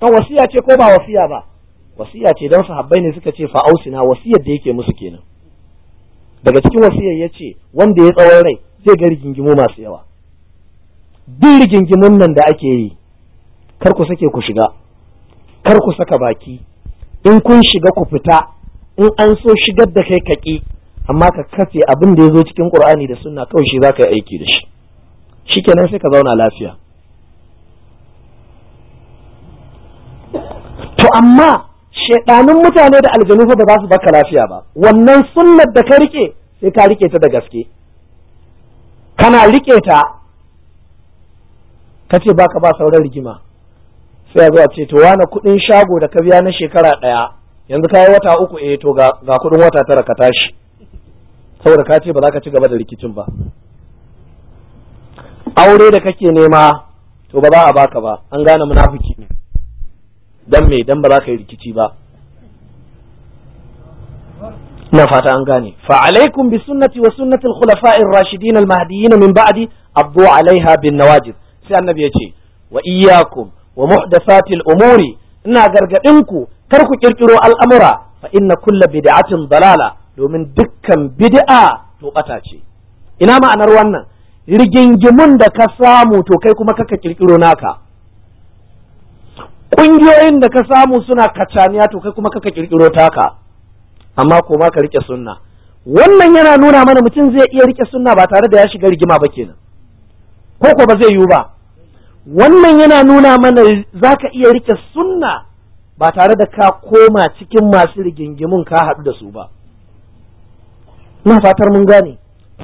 ta wasiya ce ko ba wasiya ba wasiya ce don sahabbai ne suka ce fa'ausina wasiyar da yake musu kenan daga cikin wasiyar ya ce wanda ya tsawon rai zai ga rigingimu masu yawa duk rigingimun nan da ake yi kar ku sake ku shiga kar ku saka baki in kun shiga ku fita in an so shigar da kai kaki amma ka kafe abin da ya zo cikin qur'ani da sunna kawai shi za ka yi aiki da shi shikenan sai ka zauna lafiya to amma shaidanun mutane da aljanu fa ba za su baka lafiya ba wannan sunnar da ka rike sai ka rike ta da gaske kana rike ta ka ce baka ba sauran rigima sai a zuwa ce to wani kuɗin shago da ka biya na shekara ɗaya yanzu ka yi wata uku eh to ga kuɗin wata tara ka tashi saboda ka ce ba za ka ci gaba da rikicin ba aure da kake nema to ba za a baka ba an gane munafiki ne dan me dan ba za ka yi rikici ba ina fata an gane fa alaikum bi sunnati wa sunnati al-khulafa'ir rashidin al-mahdiyyin min ba'di abdu alaiha bin nawajid sai annabi ya ce wa iyyakum wa muhdathatil umuri ina gargadin ku kar ku kirkiro al'amura fa inna kulla bid'atin dalala domin dukkan bid'a to bata ce ina ma'anar wannan rigingimun da ka samu to kai kuma kaka kirkiro naka ƙungiyoyin da ka samu suna kacaniya to kai kuma kaka kirkiro taka amma ko ma ka rike sunna wannan yana nuna mana mutum zai iya rike sunna ba tare da ya shiga rigima ba kenan ko ko ba zai yiwu ba wannan yana nuna mana za ka iya rike sunna ba tare da ka koma cikin masu rigingimun ka haɗu da su ba ina fatar mun gane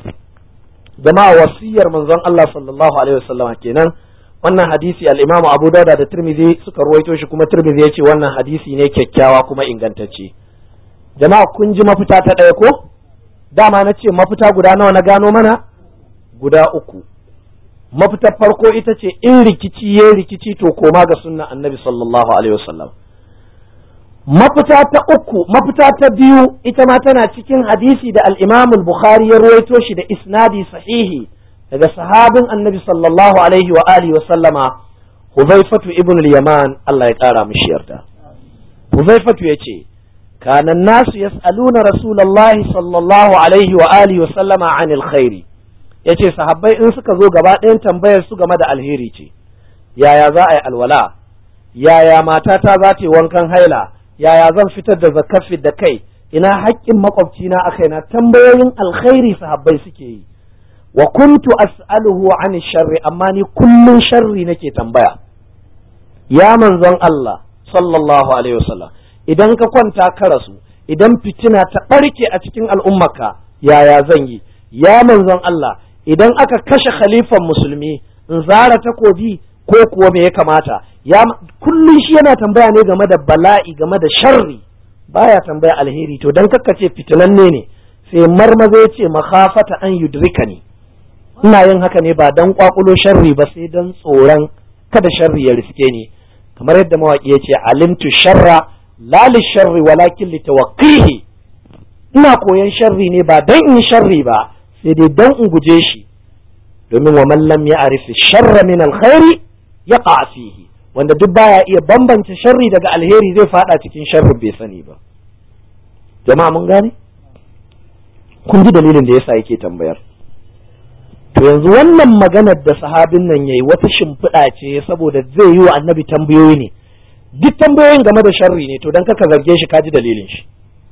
jama'a wasiyar manzon Allah sallallahu alaihi wasallam kenan wannan hadisi al-Imam Abu Dawud da Tirmidhi suka ruwaito shi kuma Tirmidhi yace wannan hadisi ne kyakkyawa kuma ingantacce jama'a kun ji mafita ta ɗaya ko dama na ce mafita guda nawa na gano mana guda uku mafitar farko ita ce in rikici ya rikici to koma ga sunna annabi sallallahu alaihi wasallam mafita ta uku mafita ta biyu ita ma tana cikin hadisi da al-Imam al-Bukhari ya ruwaito shi da isnadi sahihi daga sahabin annabi sallallahu alaihi wa alihi wa sallama Huzaifatu ibn al-Yaman Allah ya kara mishi yarda Huzaifatu yace kana nasu yas'aluna rasulullahi sallallahu alaihi wa alihi wa sallama anil khairi yace sahabbai in suka zo gaba ɗayan tambayar su game da alheri ce yaya za a yi alwala yaya matata za ta yi wankan haila yaya zan fitar da zakafi da kai ina haƙƙin makwabcina a kaina tambayoyin alkhairi sahabbai suke yi wa kuntu as'aluhu an sharri amma ni kullun sharri nake tambaya ya manzon Allah sallallahu alaihi wasallam idan ka kwanta ka rasu idan fitina ta ɓarke a cikin al'ummarka yaya zan yi ya manzon Allah idan aka kashe khalifan musulmi in zara takobi ko kuwa me ya kamata ya kullum shi yana tambaya ne game da bala'i game da sharri baya tambaya alheri to dan kakkace fitinanne ne sai marmaza ya ce makhafata an yudrikani ina yin haka ne ba dan kwakulo sharri ba sai dan tsoron kada sharri ya riske ni kamar yadda mawaki ya ce alimtu sharra la li sharri walakin li tawaqqihi ina koyan sharri ne ba dan in sharri ba sai dai dan in guje shi domin wa man lam ya'rif sharra min alkhairi yaqa fihi wanda duk baya iya bambance sharri daga alheri zai fada cikin sharri bai sani ba jama'a mun gane kun ji dalilin da yasa yake tambayar to yanzu wannan maganar da sahabin nan yayi wata shimfiɗa ce saboda zai yi wa annabi tambayoyi ne duk tambayoyin game da sharri ne to dan kaka zarge shi kaji dalilin shi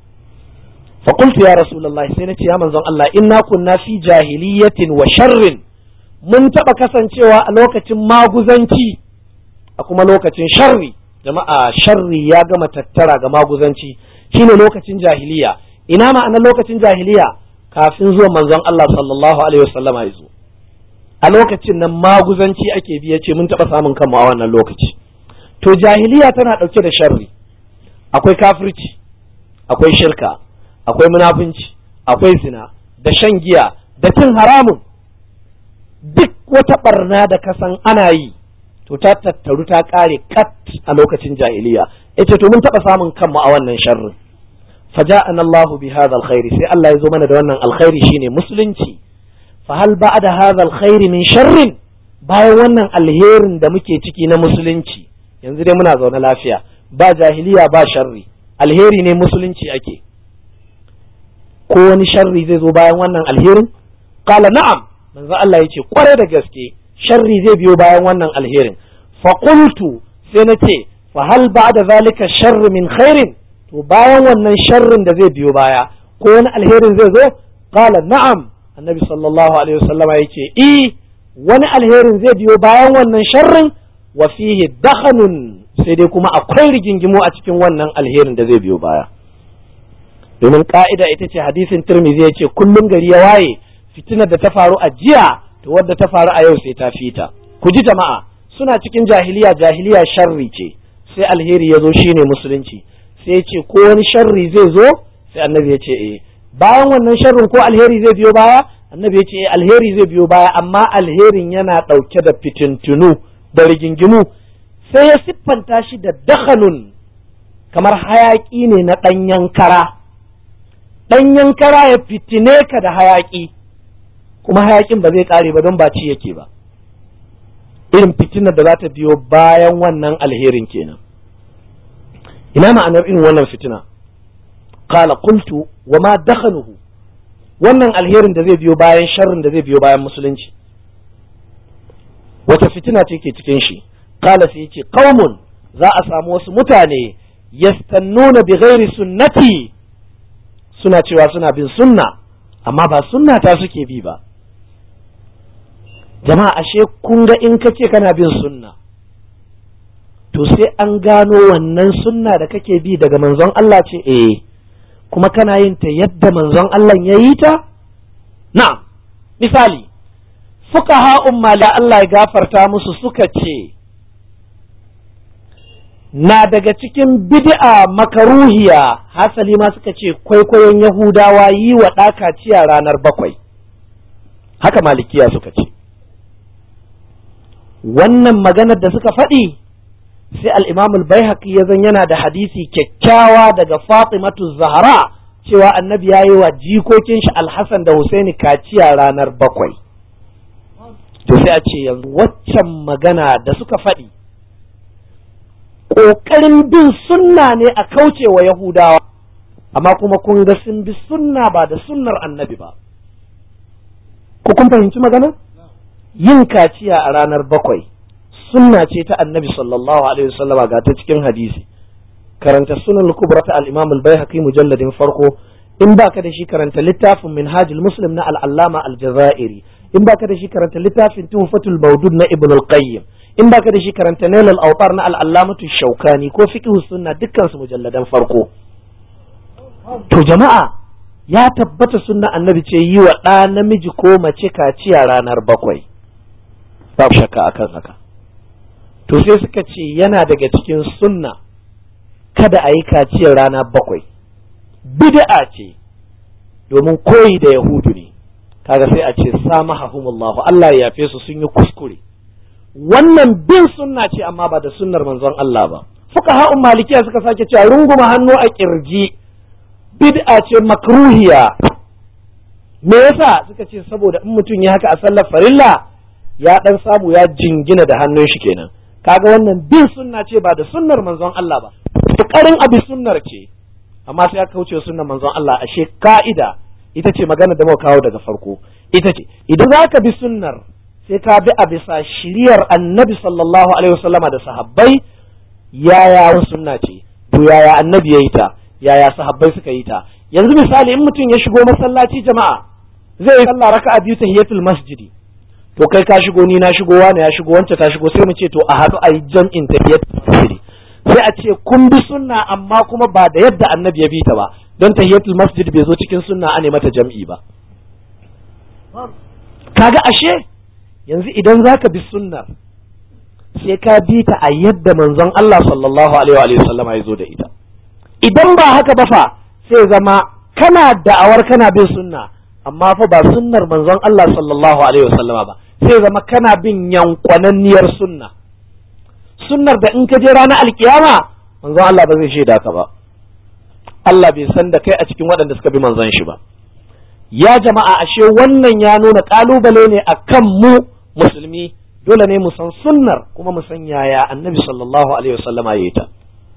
fa qultu ya rasulullahi sai nace ya manzon Allah inna kunna fi jahiliyatin wa sharrin mun taba kasancewa a lokacin maguzanci a kuma lokacin sharri jama'a sharri ya gama tattara ga maguzanci shine lokacin jahiliya ina ma'anar lokacin jahiliya kafin zuwa manzon Allah sallallahu alaihi wasallama ya zo a lokacin nan maguzanci ake biya ce mun taɓa samun kanmu a wannan lokaci to jahiliya tana ɗauke da sharri akwai kafirci akwai shirka akwai munafunci akwai zina da shan giya da cin haramun duk wata barna da kasan ana yi to ta tattaru ta ƙare kat a lokacin jahiliya ita to mun taɓa samun kanmu a wannan sharrin فجاءنا الله بهذا الخير سي الله يزو mana da wannan alkhairi shine musulunci fa hal ba'da hadha alkhair min sharrin bayan wannan alherin da muke ciki na musulunci yanzu dai muna zaune lafiya ba jahiliya ba sharri alheri ne musulunci ake ko wani sharri zai zo bayan wannan alherin qala na'am manzo Allah yace kware da gaske sharri zai biyo bayan wannan alherin fa qultu sai nace fa hal ba'da zalika sharr min khairin to bayan wannan sharrin da zai biyo baya ko wani alherin zai zo qala na'am annabi sallallahu alaihi wasallama yace i wani alherin zai biyo bayan wannan sharrin wa fihi dakhanun sai dai kuma akwai rigingimu a cikin wannan alherin da zai biyo baya domin ka'ida ita ce hadisin tirmidhi ya ce kullum gari ya waye fitinar da ta faru a jiya to wadda ta faru a yau sai ta fita ku ji jama'a suna cikin jahiliya jahiliya sharri ce sai alheri ya zo shine musulunci sai ya ce ko wani sharri zai zo sai annabi ya ce eh bayan wannan sharrin ko alheri zai biyo baya annabi ya ce eh alheri zai biyo baya amma alherin yana ɗauke da fitintunu da rigingimu sai ya siffanta shi da dakhanun kamar hayaƙi ne na ɗanyen kara ɗanyen kara ya fitine ka da hayaƙi kuma hayaƙin ba zai ƙare ba don ba ci yake ba irin fitinar da za ta biyo bayan wannan alherin kenan ina ma'anar irin wannan fitina qala qultu wa ma dakhanuhu wannan alherin da zai biyo bayan sharrin da zai biyo bayan musulunci wata fitina ce ke cikin shi qala sai yace qaumun za a samu wasu mutane yastannuna bi ghairi sunnati suna cewa suna bin sunna amma ba sunna ta suke bi ba jama'a ashe kun ga in kace kana bin sunna to sai an gano wannan sunna da kake bi daga manzon Allah ce eh kuma kana yin ta yadda manzon Allah ya yi ta na'am misali fuqaha umma da Allah ya gafarta musu suka ce na daga cikin bid'a makaruhiya hasali ma suka ce kwaikwayon yahudawa yi wa ɗakaciya ranar bakwai haka malikiya suka ce wannan maganar da suka faɗi sai al-imam al-baihaqi ya zan yana da hadisi kyakkyawa daga fatimatu zahra cewa annabi ya yi wa jikokin shi alhassan da husaini kaciya ranar bakwai to sai a ce yanzu waccan magana da suka faɗi ƙoƙarin bin sunna ne a kauce wa Yahudawa, amma kuma kun ga sun bi sunna ba da sunnar annabi ba. Ku kun fahimci magana? Yin kaciya a ranar bakwai, sunna ce ta annabi sallallahu Alaihi wasallama ga ta cikin hadisi. Karanta sunan kubra ta al'imam al-Baihaqi mujalladin farko, in ba ka da shi karanta littafin minhajul muslim na al'allama al-jazairi, in ba ka da shi karanta littafin tuhfatul maudud na ibn al-qayyim. in baka da shi karanta nailal autar na al'allamatu shaukani ko fiqhu sunna dukkan su mujalladan farko to jama'a ya tabbata sunna annabi ce yi wa ɗa namiji ko mace kaciya ranar bakwai babu shakka akan haka to sai suka ce yana daga cikin sunna kada a yi kaciyar rana bakwai bid'a ce domin koyi da yahudu ne kaga sai a ce samahahumullahu Allah ya yafe su sun yi kuskure wannan bin sunna ce amma ba da sunnar manzon Allah ba fuka ha'un malikiya suka sake cewa runguma hannu a kirji bid'a ce makruhiya me yasa suka ce saboda in mutum ya haka a sallar farilla ya dan samu ya jingina da hannun shi kenan kaga wannan bin sunna ce ba da sunnar manzon Allah ba kokarin abi sunnar ce amma sai aka kauce sunnar manzon Allah ashe ka'ida ita ce magana da muka kawo daga farko ita ce idan zaka bi sunnar sai ka bi a bisa shiriyar annabi sallallahu alaihi wasallama da sahabbai yaya sunna ce to yaya annabi ya yi ta yaya sahabbai suka yi ta yanzu misali in mutum ya shigo masallaci jama'a zai yi sallah raka'a biyu tahiyatul masjidi to kai ka shigo ni na shigo wani ya shigo wance ta shigo sai mu ce to a haɗu a yi jam'in tahiyatul masjidi sai a ce kun bi sunna amma kuma ba da yadda annabi ya bi ta ba don tahiyatul masjid bai zo cikin sunna a ne mata jam'i ba kaga ashe yanzu idan za ka bi sunnar sai ka bi ta a yadda manzon Allah sallallahu alaihi wa sallama ya zo da ita idan ba haka ba fa sai zama kana da'awar kana bin sunna amma fa ba sunnar manzon Allah sallallahu alaihi wa sallama ba sai zama kana bin yankwananniyar sunna sunnar da in ka je ranar alkiyama manzon Allah ba zai shaida ka ba Allah bai san da kai a cikin waɗanda suka bi manzon shi ba ya jama'a ashe wannan ya nuna ƙalubale ne a kan mu musulmi dole ne mu san sunnar kuma mu san yaya annabi sallallahu alaihi wasallama ya yi ta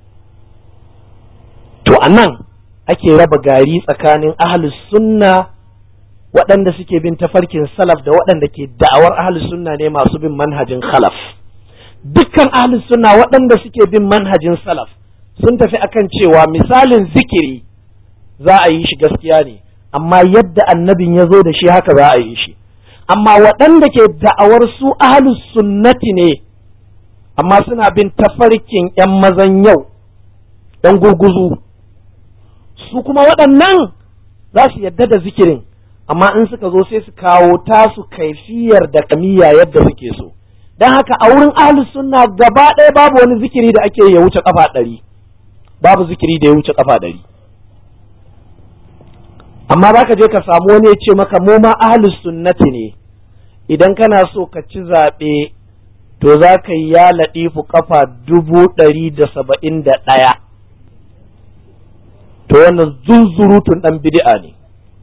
to anan ake raba gari tsakanin ahlus sunna waɗanda suke bin tafarkin salaf da waɗanda ke da'awar ahlus sunna ne masu bin manhajin khalaf dukkan ahlus sunna waɗanda suke bin manhajin salaf sun tafi akan cewa misalin zikiri za a yi shi gaskiya ne amma yadda annabin ya zo da shi haka za a yi shi amma waɗanda ke da'awar su ahlus sunnati ne amma suna bin tafarkin 'yan mazan yau ɗan gurguzu su kuma waɗannan za su yadda da zikirin amma in suka zo sai su kawo tasu kaifiyar da kamiya yadda suke so don haka a wurin ahlus sunna gaba ɗaya babu wani zikiri da ake ya wuce kafa ɗari babu zikiri da ya wuce kafa ɗari amma za ka je ka samu wani ya ce maka mu ma ahlus sunnati ne idan kana so ka ci zaɓe to za ka yi ya laɗifu kafa dubu ɗari da saba'in da ɗaya to wannan zunzurutun ɗan bid'a ne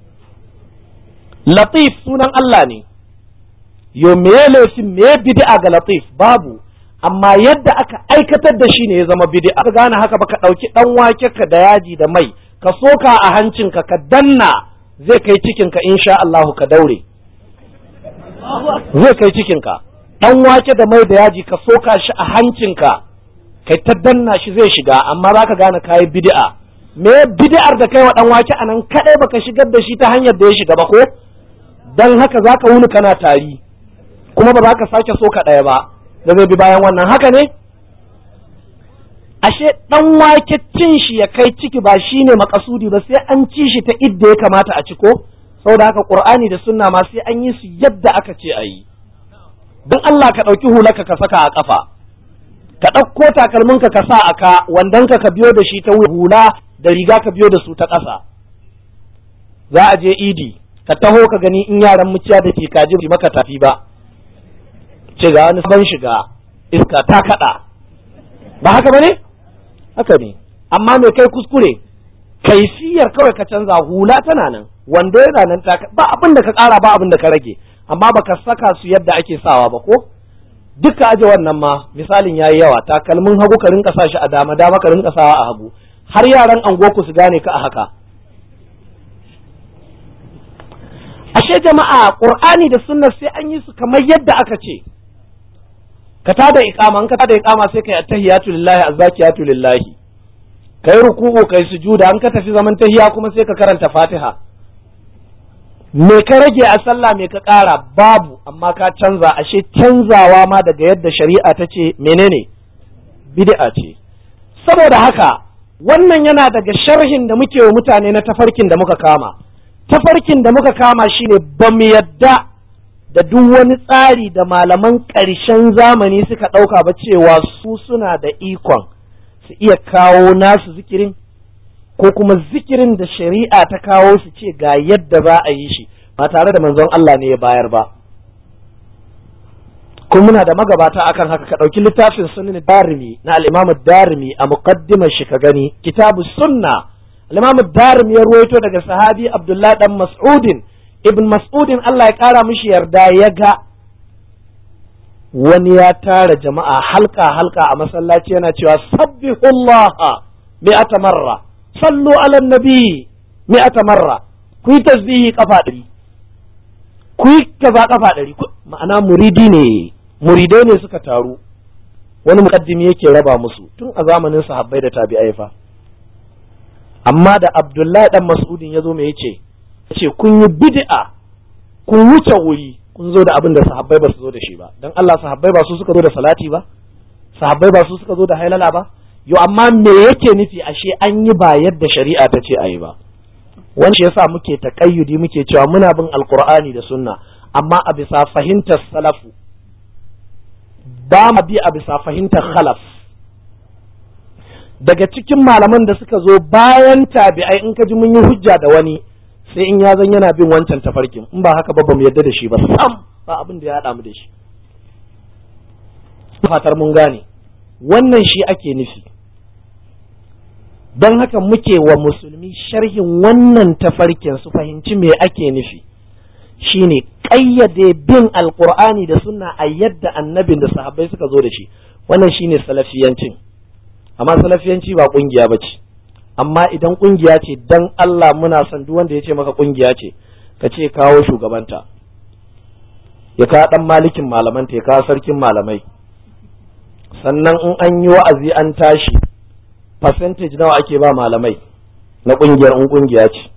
latif sunan Allah ne yo me laifin me bid'a ga latif babu amma yadda aka aikatar da shi ne ya zama bid'a ka gane haka ba ka ɗauki ɗan wake ka da yaji da mai ka soka a hancinka ka danna zai kai cikinka insha Allahu ka daure zai kai cikinka ɗan wake da mai da yaji ka soka shi a hancinka kai ta danna shi zai shiga amma za ka gane kayi bid'a me bid'ar da kai wa ɗan wake anan kadai baka shigar da shi ta hanyar da ya shiga ba ko dan haka zaka wuni kana tari kuma ba za ka sake soka ɗaya ba da zai bi bayan wannan haka ne ashe ɗan wake cin shi ya kai ciki ba shine makasudi ba sai an ci shi ta idda ya kamata a ci ko saboda haka qur'ani da sunna ma sai an yi su yadda aka ce a yi don Allah ka ɗauki hulaka ka saka a ƙafa ka ɗauko takalminka ka sa a ka wandonka ka biyo da shi ta hula da riga ka biyo da su ta ƙasa za a je idi ka taho ka gani in yaran muciya da ke kaji maka tafi ba ce ga wani ban shiga iska ta kaɗa ba haka ba ne haka ne amma me kai kuskure kaifiyar kawai ka canza hula tana nan wando yana nan ta ba abin da ka ƙara ba abin da ka rage amma baka saka su yadda ake sawa ba ko duka aje wannan ma misalin yayi yawa takalmin hagu ka rinka sa shi a dama dama ka rinka sawa a hagu har yaran angoku su gane ka a haka ashe jama'a qur'ani da sunna sai an yi su kamar yadda aka ce ka tada iqama an ka tada iqama sai kai attahiyatu lillahi azzakiyatu lillahi kai ruku'u kai sujuda an ka tafi zaman tahiya kuma sai ka karanta fatiha me ka rage a sallah me ka ƙara babu amma ka canza ashe canzawa ma daga yadda shari'a ta ce menene bid'a ce saboda haka wannan yana daga sharhin da muke wa mutane na tafarkin da muka kama tafarkin da muka kama shine ba mu yadda da duk wani tsari da malaman ƙarshen zamani suka ɗauka ba cewa su suna da ikon su iya kawo nasu zikirin ko kuma zikirin da shari'a ta kawo su ce ga yadda za a yi shi ba tare da manzon Allah ne ya bayar ba kuma muna da magabata akan haka ka ɗauki littafin sunan darimi na al-imam darimi a muqaddimar shi ka gani kitabu sunna al-imam darimi ya ruwaito daga sahabi abdullah dan mas'udin ibn mas'udin Allah ya kara mishi yarda ya ga wani ya tara jama'a halka halka a masallaci yana cewa sabbihullaha mi'ata marra sallu ala nabi mi'ata marra ku yi tasbihi kafa ɗari ku yi kaza kafa ɗari ma'ana muridi ne muridai ne suka taru wani mukaddimi yake raba musu tun a zamanin sahabbai da tabi'ai fa amma da abdullahi dan mas'udin ya zo me yace yace kun yi bid'a kun wuce wuri kun zo da abin da sahabbai ba su zo da shi ba dan Allah sahabbai ba su suka zo da salati ba sahabbai ba su suka zo da hailala ba yo amma me yake nufi ashe an yi ba yadda shari'a ta ce a yi ba wani shi yasa muke taƙayyudi muke cewa muna bin alkur'ani da sunna amma a bisa fahimtar salafu ba ma bi a bisa fahimtar khalaf daga cikin malaman da suka zo bayan tabi'ai in ka ji mun yi hujja da wani sai in ya zan yana bin wancan tafarkin in ba haka ba ba mu yadda da shi ba sam ba abin da ya haɗa mu da shi fatar mun gane wannan shi ake nufi don haka muke wa musulmi sharhin wannan tafarkin su fahimci me ake nufi shine ƙayyade bin alkur'ani da sunna a yadda annabin da sahabbai suka zo da shi wannan shine salafiyancin amma salafiyanci ba kungiya ba ce amma idan kungiya ce dan Allah muna son duk wanda ya ce maka kungiya ce ka ce kawo shugabanta ya kawo dan malikin malamanta ya kawo sarkin malamai sannan in an yi wa'azi an tashi percentage nawa ake ba malamai na kungiyar in kungiya ce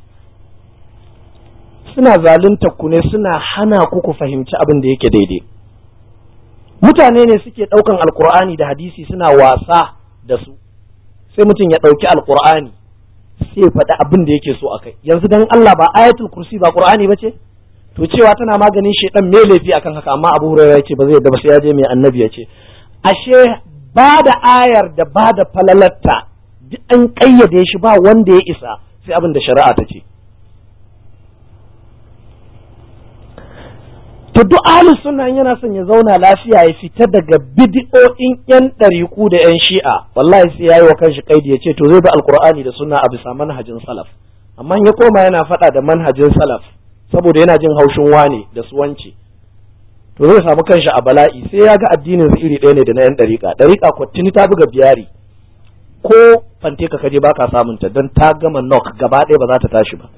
suna zalunta ku ne suna hana ku ku fahimci abin da yake daidai mutane ne suke ɗaukan alkur'ani da hadisi suna wasa da su sai mutum ya ɗauki alkur'ani sai ya faɗi abin da yake so a kai yanzu dan Allah ba ayatul kursi ba qur'ani ba ce to cewa tana maganin shedan me laifi akan haka amma Abu Hurairah yace ba zai yadda ba sai ya je mai annabi ya ce ashe ba da ayar da ba da falalatta duk an kayyade shi ba wanda ya isa sai abin da shari'a ta ce to duk ahlus sunna yana son ya zauna lafiya ya fita daga bid'o'in yan ɗariku da yan shi'a wallahi sai yayi wa kanshi kaidi ya ce to zai bi alqur'ani da sunna a bisa manhajin salaf amma ya koma yana faɗa da manhajin salaf saboda yana jin haushin wane da su wance to zai samu kanshi a bala'i sai ya ga addinin su iri ɗaya ne da na yan ɗariƙa ɗariƙa ko tuni ta buga biyari ko fante ka kaje baka samun ta don ta gama nok gaba ɗaya ba za ta tashi ba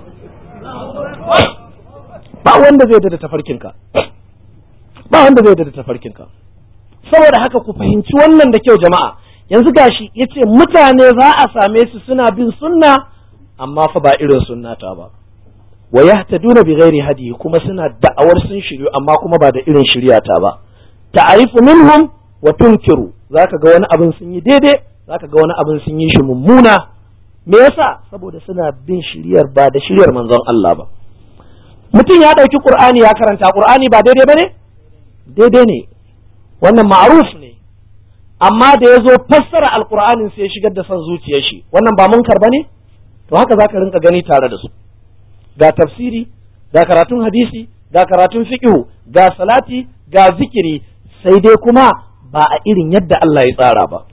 ba wanda zai da tafarkinka ba wanda zai da tafarkinka saboda haka ku fahimci wannan da kyau jama'a yanzu gashi yace mutane za a same su suna bin sunna amma fa ba irin sunnata ba wa yahtaduna bi ghairi hadi kuma suna da'awar sun shiryu amma kuma ba da irin shiryata ba ta'arifu minhum wa tunkiru zaka ga wani abin sun yi daidai zaka ga wani abin sun yi shi mummuna me yasa saboda suna bin shiryar ba da shiryar manzon Allah ba mutum ya ɗauki ƙur'ani ya karanta ƙur'ani ba daidai ba ne daidai ne wannan ma'aruf ne amma da ya zo fassara alƙur'anin sai ya shigar da son zuciyar shi wannan ba munkar ba ne to haka za ka rinka gani tare da su ga tafsiri ga karatun hadisi ga karatun fiqhu ga salati ga zikiri sai dai kuma ba a irin yadda Allah ya tsara ba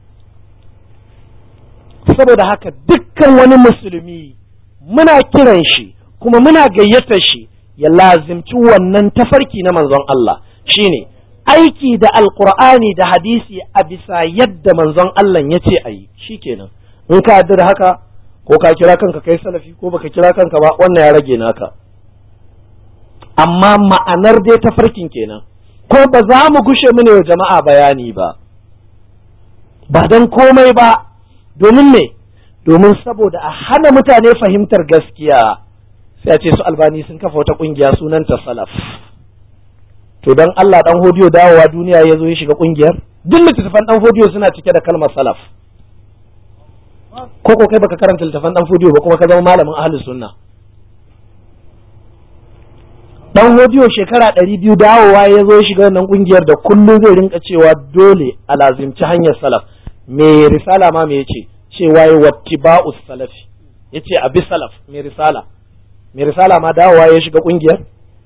saboda haka dukkan wani musulmi muna kiran shi kuma muna gayyatar shi ya lazimci wannan tafarki na manzon Allah shine aiki da alkur'ani da hadisi a bisa yadda manzon Allah ya ce a yi shikenan in ka yarda da haka ko ka kira kanka kai salafi ko baka kira kanka ba wannan ya rage naka amma ma'anar dai tafarkin kenan ko ba za mu gushe mu ne wa jama'a bayani ba ba don komai ba domin me domin saboda a hana mutane fahimtar gaskiya sai a ce su albani sun kafa wata kungiya sunanta salaf to dan Allah dan hodiyo dawowa duniya ya zo ya shiga kungiyar duk littattafan dan hodiyo suna cike da kalmar salaf ko ko kai baka karanta littattafan dan hodiyo ba kuma ka zama malamin ahlus sunna dan hodiyo shekara ɗari biyu dawowa ya zo ya shiga wannan kungiyar da kullum zai rinka cewa dole a lazimci hanyar salaf me risala ma me yace cewa ya wattiba'us salafi yace abi salaf me risala mai risala ma dawowa ya shiga kungiyar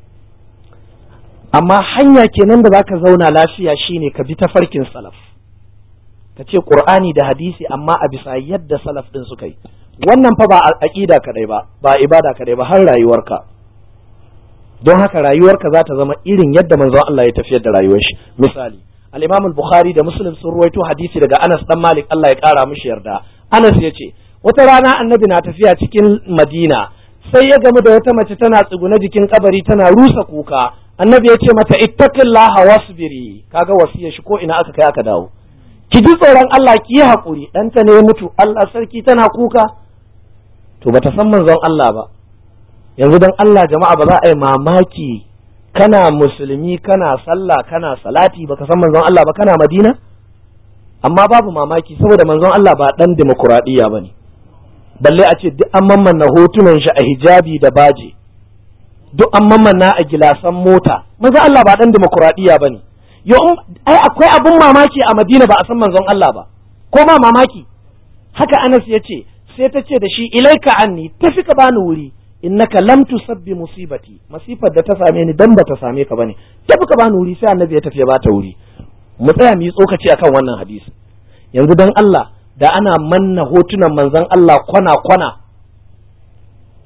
amma hanya kenan da zaka zauna lafiya shine ka bi tafarkin salaf ka ce qur'ani da hadisi amma a bisa yadda salaf din suka yi wannan fa ba aqida kadai ba ba ibada kadai ba har rayuwarka don haka rayuwarka za ta zama irin yadda manzon Allah ya tafiyar da rayuwar shi misali al-Imam al-Bukhari da Muslim sun ruwaito hadisi daga Anas dan Malik Allah ya kara mishi yarda Anas ya ce wata rana annabi na tafiya cikin Madina sai ya gamu da wata mace tana tsugune jikin kabari tana rusa kuka annabi ya ce mata ittaqillaha wasbiri kaga wasiyar shi ko ina aka kai aka dawo ki ji tsoron Allah ki yi hakuri ɗanta ne ya mutu Allah sarki tana kuka to bata san manzon Allah ba yanzu dan Allah jama'a ba za a yi mamaki kana musulmi kana sallah kana salati baka san manzon Allah ba kana Madina amma babu mamaki saboda manzon Allah ba dan demokuraɗiyya bane balle a ce duk an mammanna hotunan shi a hijabi da baje duk an mammanna a gilasan mota manzon Allah ba dan demokuraɗiyya bane yo ai akwai abun mamaki a Madina ba a san manzon Allah ba ko ma mamaki haka Anas ya ce sai ta ce da shi ilaika anni tafi ka bani wuri innaka lam tusabbi musibati masifar da ta same ni dan ba ta same ka bane tafi ka bani wuri sai annabi ya tafi ya bata wuri mu tsaya mu yi tsokaci akan wannan hadisi yanzu dan Allah da ana manna hotunan manzon Allah kwana kwana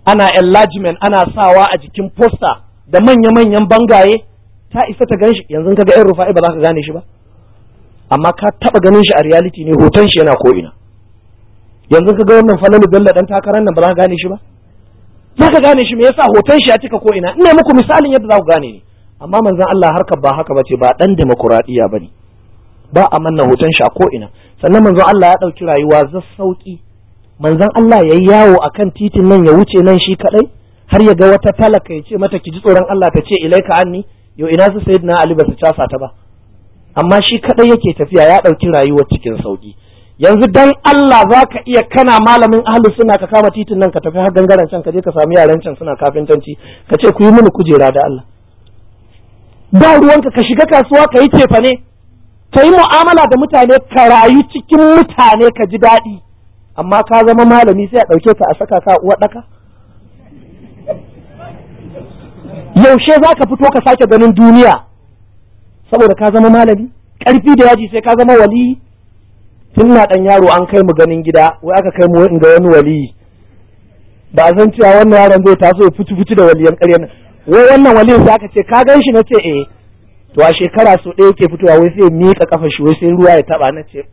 ana enlargement ana sawa a jikin poster da manya-manyan bangaye ta isa ta gan shi yanzu ka ga yan rufa'i ba za ka gane shi ba amma ka taba ganin shi a reality ne hoton shi yana ko ina yanzu ka ga wannan falalu bello dan takarar nan ba za ka gane shi ba za ka gane shi me yasa hoton shi ya cika ko ina ina muku misalin yadda za ku gane ne amma manzon Allah harkar ba haka bace ba dan demokuraɗiyya bane ba a manna hoton shi a ko ina sannan manzon Allah ya ɗauki rayuwa za sauki manzon Allah yayi yawo akan titin nan ya wuce nan shi kadai har ya ga wata talaka ya ce mata ki ji tsoron Allah ta ce ilaika anni yo ina su sayyidina Ali ba su casa ta ba amma shi kadai yake tafiya ya ɗauki rayuwar cikin sauki yanzu dan Allah za ka iya kana malamin ahlus suna ka kama titin nan ka tafi har gangaren can ka je ka sami yaran can suna kafintanci ka ce ku yi mini kujera da Allah ba ruwanka ka shiga kasuwa ka yi cefa ne ka yi mu'amala da mutane ka rayu cikin mutane ka ji daɗi amma ka zama malami sai a ɗauke ka a saka ka uwa ɗaka yaushe za ka fito ka sake ganin duniya saboda ka zama malami ƙarfi da yaji sai ka zama waliyi tun na ɗan yaro an kai mu ganin gida wai aka kai mu in ga wani waliyi ba a san cewa wannan yaron zai taso ya fitu fitu da waliyan ƙarya nan wai wannan waliyin sai aka ce ka gan shi na ce eh to a shekara so ɗaya yake fitowa wai sai miƙa kafa shi wai sai ruwa ya taba na ce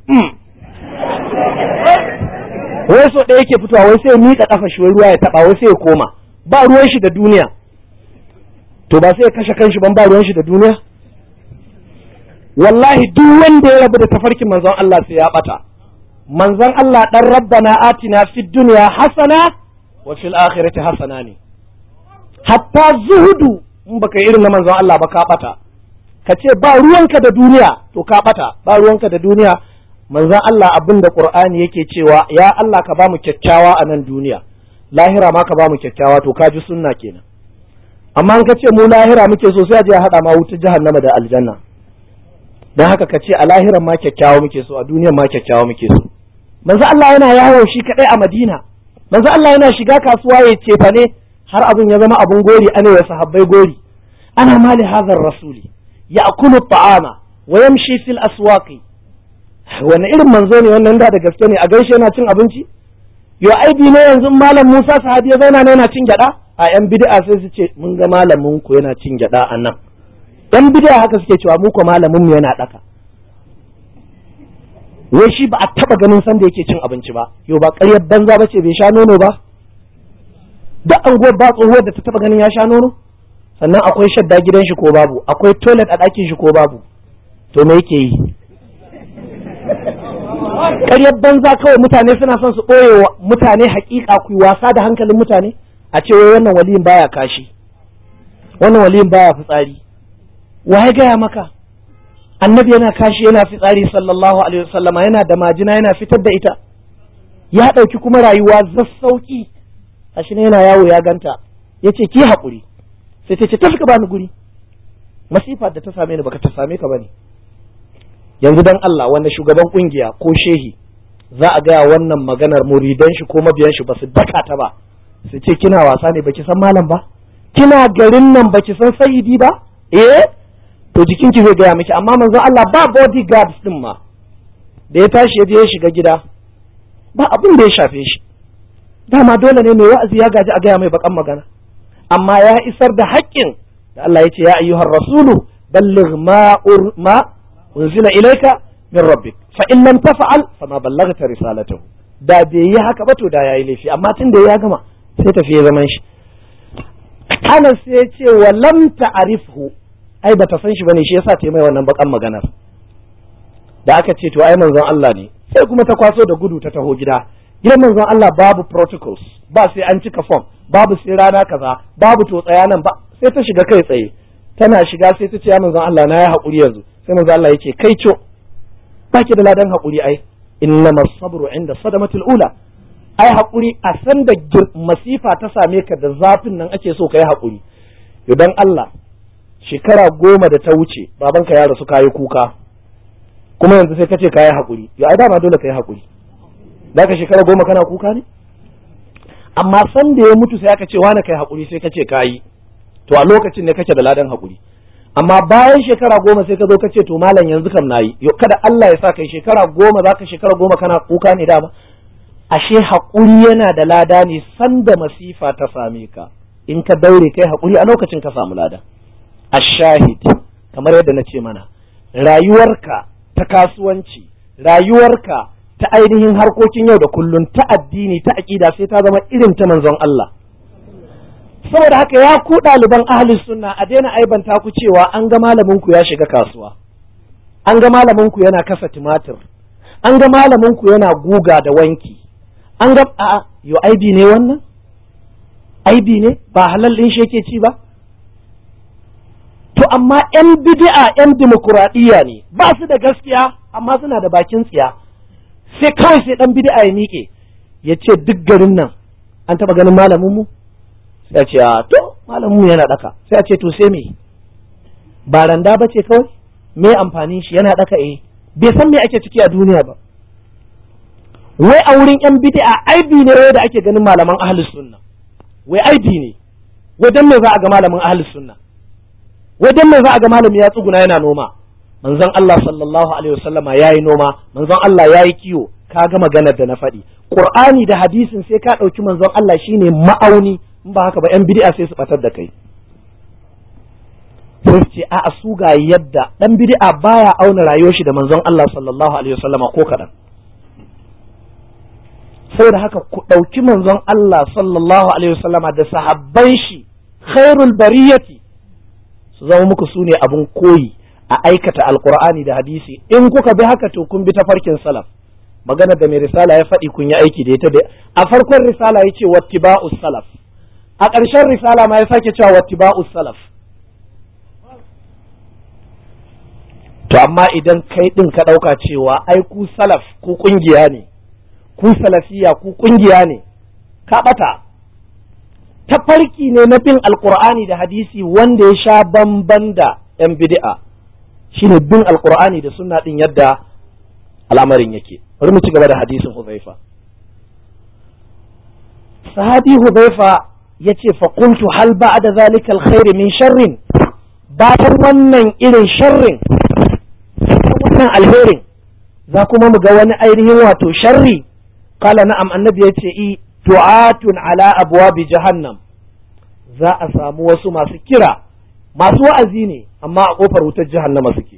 wai so ɗaya yake fitowa wai sai miƙa kafa shi wai ruwa ya taba wai sai ya koma ba ruwan shi da duniya to ba sai ya kashe kanshi ban ba ruwan shi da duniya wallahi duk wanda ya rabu da tafarkin manzon Allah sai ya bata manzon Allah dan rabbana atina fid dunya hasana wa fil akhirati hasana ne hatta zuhudu in baka irin na manzon Allah ba ka bata ka ce ba ruwanka da duniya to ka bata ba ruwanka da duniya manzon Allah abin da Qur'ani yake cewa ya Allah ka ba mu kyakkyawa a nan duniya lahira ma ka ba mu kyakkyawa to ka ji sunna kenan amma in ka ce mu lahira muke so sai a je a hada ma wutar jahannama da aljanna don haka ka ce a lahiran ma kyakkyawa muke so a duniyan ma kyakkyawa muke so manzo Allah yana yawo shi kadai a Madina manzo Allah yana shiga kasuwa ya cefa ne har abin ya zama abun gori ana ya sahabbai gori ana mali hadhar rasuli ya'kulu ta'ama wa yamshi fil aswaqi wani irin manzo ne wannan da da gaske ne a gaishe yana cin abinci yo aibi ne yanzu malam Musa sahabi ya zauna ne yana cin gyada a yan bid'a sai su ce mun ga malamin ku yana cin gyada a nan yan bid'a haka suke cewa mu ko malamin mu yana daka wai shi ba a taba ganin san da yake cin abinci ba yo ba ƙaryar banza bace bai sha nono ba duk anguwar ba tsohuwar da ta taba ganin ya sha nono sannan akwai shadda gidan shi ko babu akwai toilet a ɗakin shi ko babu to me yake yi ƙaryar banza kawai mutane suna son su ɓoye wa mutane haƙiƙa ku wasa da hankalin mutane a ce wai wannan waliyin baya kashi wannan waliyin baya fitsari wa ya gaya maka annabi yana kashi yana fitsari sallallahu alaihi wasallama yana da majina yana fitar da ita ya ɗauki kuma rayuwa zassauki a shi yana yawo ya ganta ya ce ki haƙuri sai ta ce tafi ka bani guri masifa da ta same ni baka ta same ka bane yanzu dan Allah wanda shugaban kungiya ko shehi za a gaya wannan maganar muridan shi ko mabiyan shi ba su daka ta ba su ce kina wasa ne baki san malam ba kina garin nan baki san sayidi ba eh to jikinki zai gaya miki amma manzon Allah ba bodyguards din ma da ya tashi ya je ya shiga gida ba abin da ya shafe shi dama dole ne mai wa'azi ya gaji a gaya mai bakan magana amma ya isar da haƙƙin da Allah ya ce ya ayyuhar rasulu balligh ma ma unzila ilayka min rabbik fa in lam taf'al fa ma ballaghta risalatahu da bai yi haka ba to da yayi laifi amma tun da ya gama sai tafi ya zaman shi Anas sai ya ce wa lam ta'rifhu ai bata san shi bane shi yasa ta yi mai wannan bakan maganar da aka ce to ai manzon Allah ne sai kuma ta kwaso da gudu ta taho gida gidan manzon Allah babu protocols ba sai an cika form babu sai rana kaza babu to tsaya nan ba sai ta shiga kai tsaye tana shiga sai ta ce ya manzon Allah na ya haƙuri yanzu sai manzon Allah yake kai co baki da ladan haƙuri ai innama sabru inda sadamatul ula ai haƙuri a san da masifa ta same ka da zafin nan ake so ka yi haƙuri idan Allah shekara goma da ta wuce babanka ya rasu kayi kuka kuma yanzu sai ka ce kayi haƙuri ya ai dama dole ka yi haƙuri za ka shekara goma kana kuka ne amma san da ya mutu sai aka ce wani kai haƙuri sai ka ce kayi to a lokacin ne kake da ladan haƙuri amma bayan shekara goma sai ka zo ka ce to malam yanzu kam nayi yo kada Allah ya sa kai shekara goma za ka shekara goma kana kuka ne dama ashe haƙuri yana da lada ne sanda masifa ta same ka in ka daure kai haƙuri a lokacin ka samu lada ashahid kamar yadda na ce mana rayuwarka ta kasuwanci rayuwarka ta ainihin harkokin yau da kullum ta addini ta aƙida sai ta zama irin ta manzon Allah saboda haka ya ku ɗaliban ahlus sunna a daina aibanta ku cewa an ga malamin ku ya shiga kasuwa an ga malamin ku yana kasa tumatir an ga malamin ku yana guga da wanki an ga a yo aibi ne wannan aibi ne ba halal din shi yake ci ba to amma yan bid'a yan dimokuraɗiyya ne ba su da gaskiya amma suna da bakin tsiya sai kawai sai dan bid'a ya miƙe ya ce duk garin nan an taɓa ganin malamin mu sai a ce a to malamin mu yana daka sai a ce to sai me ba randa ba ce kawai me amfanin shi yana daka eh bai san me ake ciki a duniya ba wai a wurin yan bid'a aibi ne wai da ake ganin malaman ahlus sunna wai aibi ne wai dan me za a ga malamin ahlus sunna wai dan me za a ga malami ya tsuguna yana noma manzon Allah sallallahu alaihi wasallama yayi noma manzon Allah yayi kiwo ka ga maganar da na faɗi Qur'ani da hadisin sai ka ɗauki manzon Allah shine ma'auni in ba haka ba yan bid'a sai su batar da kai sai su ce a su ga yadda dan bid'a baya auna rayuwar shi da manzon Allah sallallahu alaihi wasallama ko kadan saboda haka ku ɗauki manzon Allah sallallahu alaihi wasallama da sahabban shi khairul bariyati su zama muku su ne abin koyi a aikata alkur'ani da hadisi in kuka bi haka to kun bi tafarkin salaf magana da mai risala ya faɗi kun yi aiki da ita da a farkon risala ya ce wattiba'us salaf a ƙarshen risala ma ya sake cewa wattiba'us salaf to amma idan kai ɗin ka ɗauka cewa ai ku salaf ku ƙungiya ne ku salafiya ku ƙungiya ne ka ɓata tafarki ne na bin alkur'ani da hadisi wanda ya sha bamban da yan bid'a shine bin alkur'ani da sunna din yadda al'amarin yake bari mu ci gaba da hadisin Huzaifa sahabi Huzaifa yace fa qultu hal ba'da zalika alkhair min sharrin bayan wannan irin sharrin wannan alherin za kuma mu ga wani ainihin wato sharri qala na'am annabi yace i du'atun ala abwabi jahannam za a samu wasu masu kira masu wa'azi ne amma a kofar wutar jahannama suke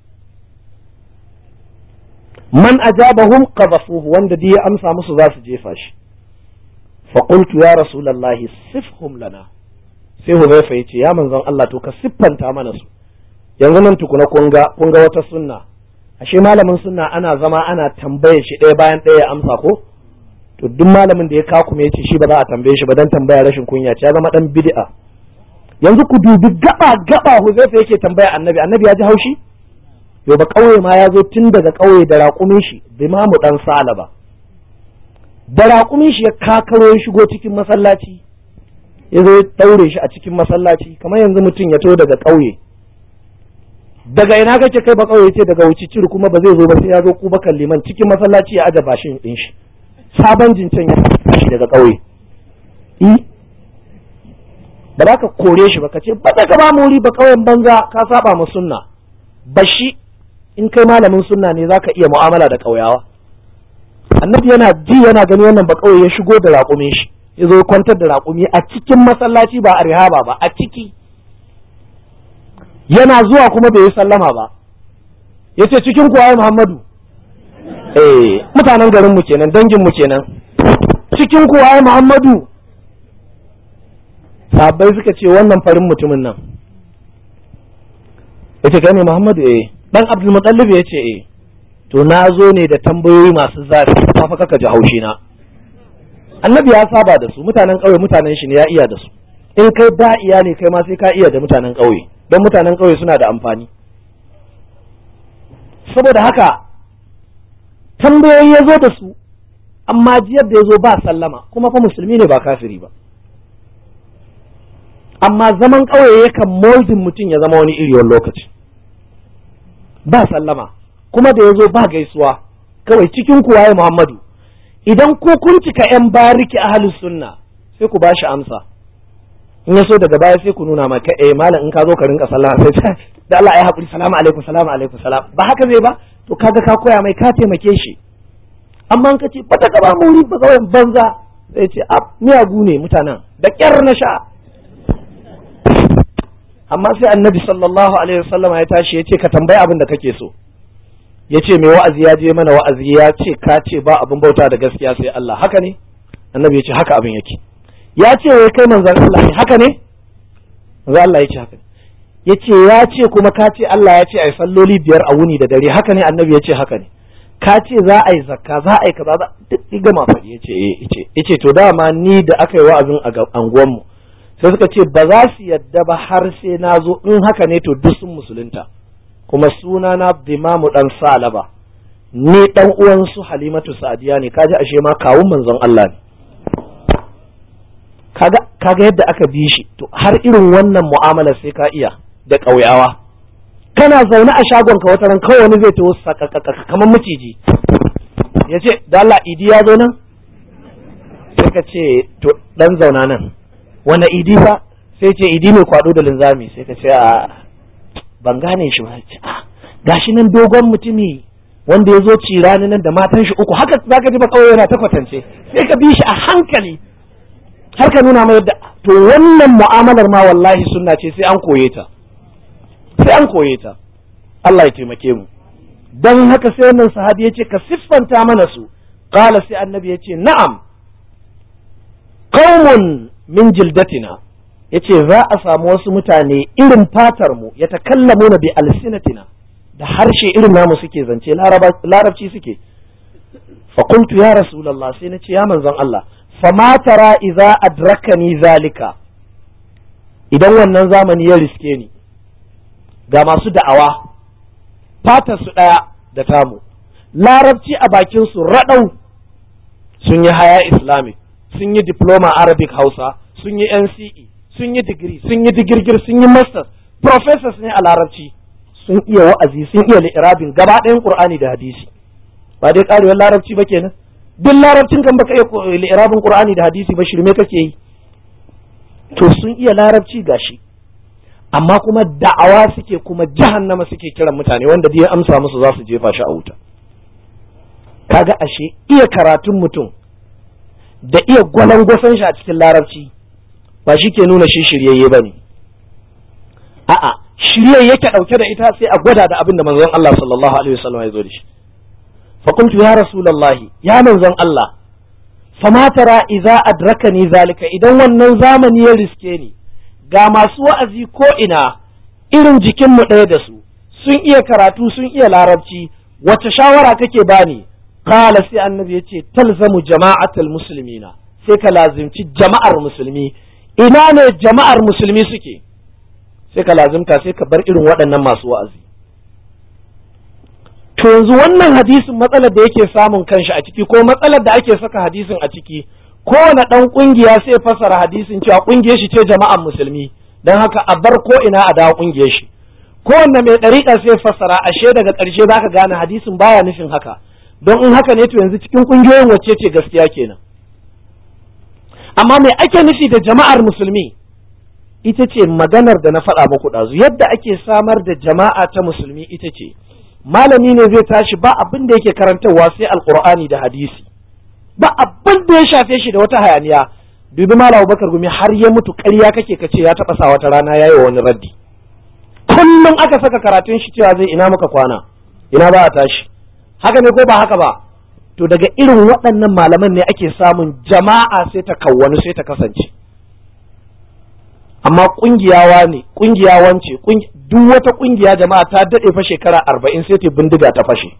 man ajabahum qadhafuhu wanda dai ya amsa musu za su jefa shi fa qultu ya rasulullahi sifhum lana sai Hudhaifa yace ya manzon Allah to ka siffanta mana su yanzu nan tukuna kun ga kun ga wata sunna ashe malamin sunna ana zama ana tambaye shi ɗaya bayan ɗaya ya amsa ko to duk malamin da ya kakume ya ce shi ba za a tambaye shi ba dan tambaya rashin kunya ce ya zama dan bid'a yanzu ku dubi gaba gaba Huzaifa yake tambaya annabi annabi ya ji haushi yo ba kauye ma ya zo tun daga kauye da raƙumin shi bimamu dan salaba da raƙumin shi ya kakaro ya shigo cikin masallaci ya zo ya daure shi a cikin masallaci kamar yanzu mutum ya to daga kauye daga ina kake kai ba kauye ce daga wuci ciri kuma ba zai zo ba sai ya zo kubakan liman cikin masallaci ya aje bashin din shi sabon jincen ya shi daga ƙauye ba za ka kore shi ba ka ce ba ka ba mu wuri ba ƙauyen banza ka saba mu sunna ba shi in kai malamin sunna ne za ka iya mu'amala da ƙauyawa annabi yana ji yana gani wannan ba ƙauye ya shigo da raƙumin shi ya zo kwantar da raƙumi a cikin masallaci ba a rihaba ba a ciki yana zuwa kuma bai yi sallama ba ya ce cikin kuwa muhammadu eh mutanen garin mu kenan dangin mu kenan cikin ku waye Muhammadu sahabbai suka ce wannan farin mutumin nan yace kai ne Muhammadu eh dan Abdul Muttalib yace eh to na zo ne da tambayoyi masu zafi fa fa kaka ji haushi na annabi ya saba da su mutanen ƙauye mutanen shi ne ya iya da su in kai ba iya ne kai ma sai ka iya da mutanen ƙauye don mutanen ƙauye suna da amfani saboda haka tambayoyi ya zo da su amma jiyar da ya zo ba sallama kuma fa musulmi ne ba kafiri ba amma zaman ƙauye yakan moldin mutum ya zama wani iri wani lokaci ba sallama kuma da ya zo ba gaisuwa kawai cikin kuwa ya muhammadu idan ku kun cika yan bariki ahlus sunna sai ku bashi amsa in ya so daga baya sai ku nuna maka eh malam in ka zo ka rinka sallama sai da Allah ya haƙuri salamu alaikum salamu alaikum salam ba haka zai ba to kaga ka koya mai ka taimake shi amma ka ce bata ka ba mu wuri ba kawai banza sai ce a miyagu ne mutanen da kyar na sha amma sai annabi sallallahu alaihi wasallam ya tashi ya ce ka tambayi abin da kake so ya ce mai wa'azi ya je mana wa'azi ya ce ka ce ba abin bauta da gaskiya sai Allah haka ne annabi ya ce haka abin yake ya ce wai kai manzon Allah ne haka ne manzon Allah ya ce haka ya ce ya ce kuma ka ce Allah ya ce ai salloli biyar a wuni da dare haka ne annabi ya ce haka ne ka ce za a yi zakka za a yi kaza za duk ya gama faɗi ya ce eh ya ce to dama ni da aka yi wa'azin a anguwanmu sai suka ce ba za su yadda ba har sai na zo in haka ne to duk sun musulunta kuma suna na dimamu dan salaba ni dan uwan su halimatu sa'diya ne kaji ashe ma kawun manzon Allah ne kaga kaga yadda aka bi shi to har irin wannan mu'amala sai ka iya da ƙauyawa kana zaune a shagon ka wata ran kawai wani zai taho sakakaka kamar maciji ya ce da Allah idi ya zo nan sai ka ce to dan zauna nan wani idi fa sai ce idi mai kwado da linzami sai ka ce a ban gane shi ba a gashi nan dogon mutumi wanda ya zo ci rani nan da matan shi uku haka za ka ji ba kawai yana ta kwatance sai ka bi shi a hankali har ka nuna mai yadda to wannan mu'amalar ma wallahi sunna ce sai an koye ta sai an koye ta Allah ya taimake mu dan haka sai wannan sahabi ya ce ka siffanta mana su qala sai annabi ya ce na'am qaumun min jildatina yace za a samu wasu mutane irin fatar mu ya takallamuna bi alsinatina da harshe irin namu suke zance larabci suke fa qultu ya rasulullah sai nace ya manzon Allah fama tara idza adrakani zalika idan wannan zamani ya riske ni ga masu da'awa fatar su daya da tamu larabci a bakin su radau sun yi haya islamic sun yi diploma arabic hausa sun yi nce sun yi digiri sun yi digirgir sun yi masters professors ne a larabci sun iya wa'azi sun iya li'irabin gaba ɗayan qur'ani da hadisi ba dai karewar larabci ba kenan duk larabcin kan baka iya li'irabin qur'ani da hadisi ba shirme kake yi to sun iya larabci gashi amma kuma da'awa suke kuma jahannama suke kiran mutane wanda ya amsa musu za su jefa shi a wuta kaga ashe iya karatun mutum da iya gwalangwasan shi a cikin larabci ba shi ke nuna shi shiryayye ba ne a'a shirye yake ɗauke da ita sai a gwada da abin da manzon Allah sallallahu alaihi wasallam ya zo da shi fa kuntu ya rasulullahi ya manzon Allah fama tara idza adrakani zalika idan wannan zamani ya riske ni ga masu wa'azi ko ina irin jikin mu ɗaya da su sun iya karatu sun iya larabci wace shawara kake bani qala sai annabi yace talzamu jama'atul muslimina sai ka lazimci jama'ar musulmi ina ne jama'ar musulmi suke sai ka lazimta sai ka bar irin waɗannan masu wa'azi to yanzu wannan hadisin matsalar da yake samun kanshi a ciki ko matsalar da ake saka hadisin a ciki kowane ɗan ƙungiya sai fassara hadisin cewa ƙungiyar shi ce jama'ar musulmi don haka a bar ko ina a dawo ƙungiyar shi kowanne mai ɗariƙa sai fassara ashe daga ƙarshe za ka gane hadisin baya nufin haka don in haka ne to yanzu cikin ƙungiyoyin wacce ce gaskiya kenan amma me ake nufi da jama'ar musulmi ita ce maganar da na faɗa muku ɗazu yadda ake samar da jama'a ta musulmi ita ce malami ne zai tashi ba abin da yake karantarwa sai alkur'ani da hadisi ba abin da ya shafe shi da wata hayaniya dubi malam bakar gumi har ya mutu ƙarya kake ka ce ya taɓa sa wata rana ya yi wani raddi kullum aka saka karatun shi cewa zai ina muka kwana ina ba a tashi haka ne ko ba haka ba to daga irin waɗannan malaman ne ake samun jama'a sai ta kawwani sai ta kasance amma ƙungiyawa ne ƙungiya wance duk wata ƙungiya jama'a ta daɗe fa shekara arba'in sai ta bindiga ta fashe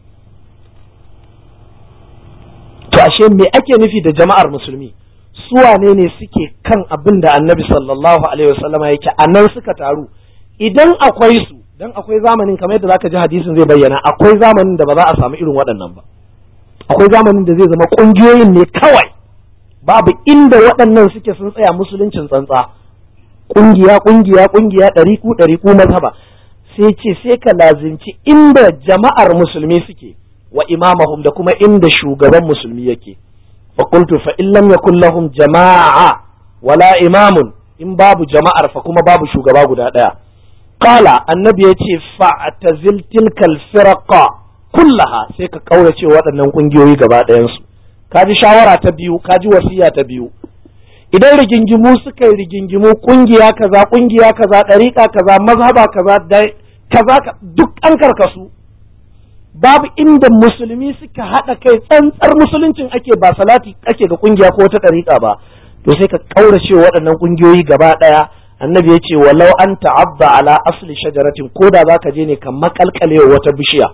to ashe me ake nufi da jama'ar musulmi su wane ne suke kan abin da annabi sallallahu alaihi wasallama yake a nan suka taru idan akwai su dan akwai zamanin kamar yadda zaka ji hadisin zai bayyana akwai zamanin da ba za a samu irin waɗannan ba akwai zamanin da zai zama ƙungiyoyin ne kawai babu inda waɗannan suke sun tsaya musuluncin tsantsa ƙungiya ƙungiya ƙungiya ɗari ku ɗari ku mazhaba sai ce sai ka lazimci inda jama'ar musulmi suke wa imamahum da kuma inda shugaban musulmi yake fa qultu fa in lam yakul lahum jama'a wala imamun in babu jama'ar fa kuma babu shugaba guda ɗaya qala annabi yace fa'tazil tilkal firaqa kullaha sai ka kaurace waɗannan ƙungiyoyi gaba ɗayansu ka ji shawara ta biyu ka ji wasiya ta biyu idan rigingimu suka yi rigingimu ƙungiya kaza ƙungiya kaza ɗariƙa kaza mazhaba kaza kaza duk an karkasu babu inda musulmi suka haɗa kai tsantsar musuluncin ake ba salati ake ga ƙungiya ko wata ɗariƙa ba to sai ka kaurace waɗannan ƙungiyoyi gaba ɗaya annabi ya ce walau an ta'abba ala asli shajaratin ko da za ka je ne ka makalkale wata bishiya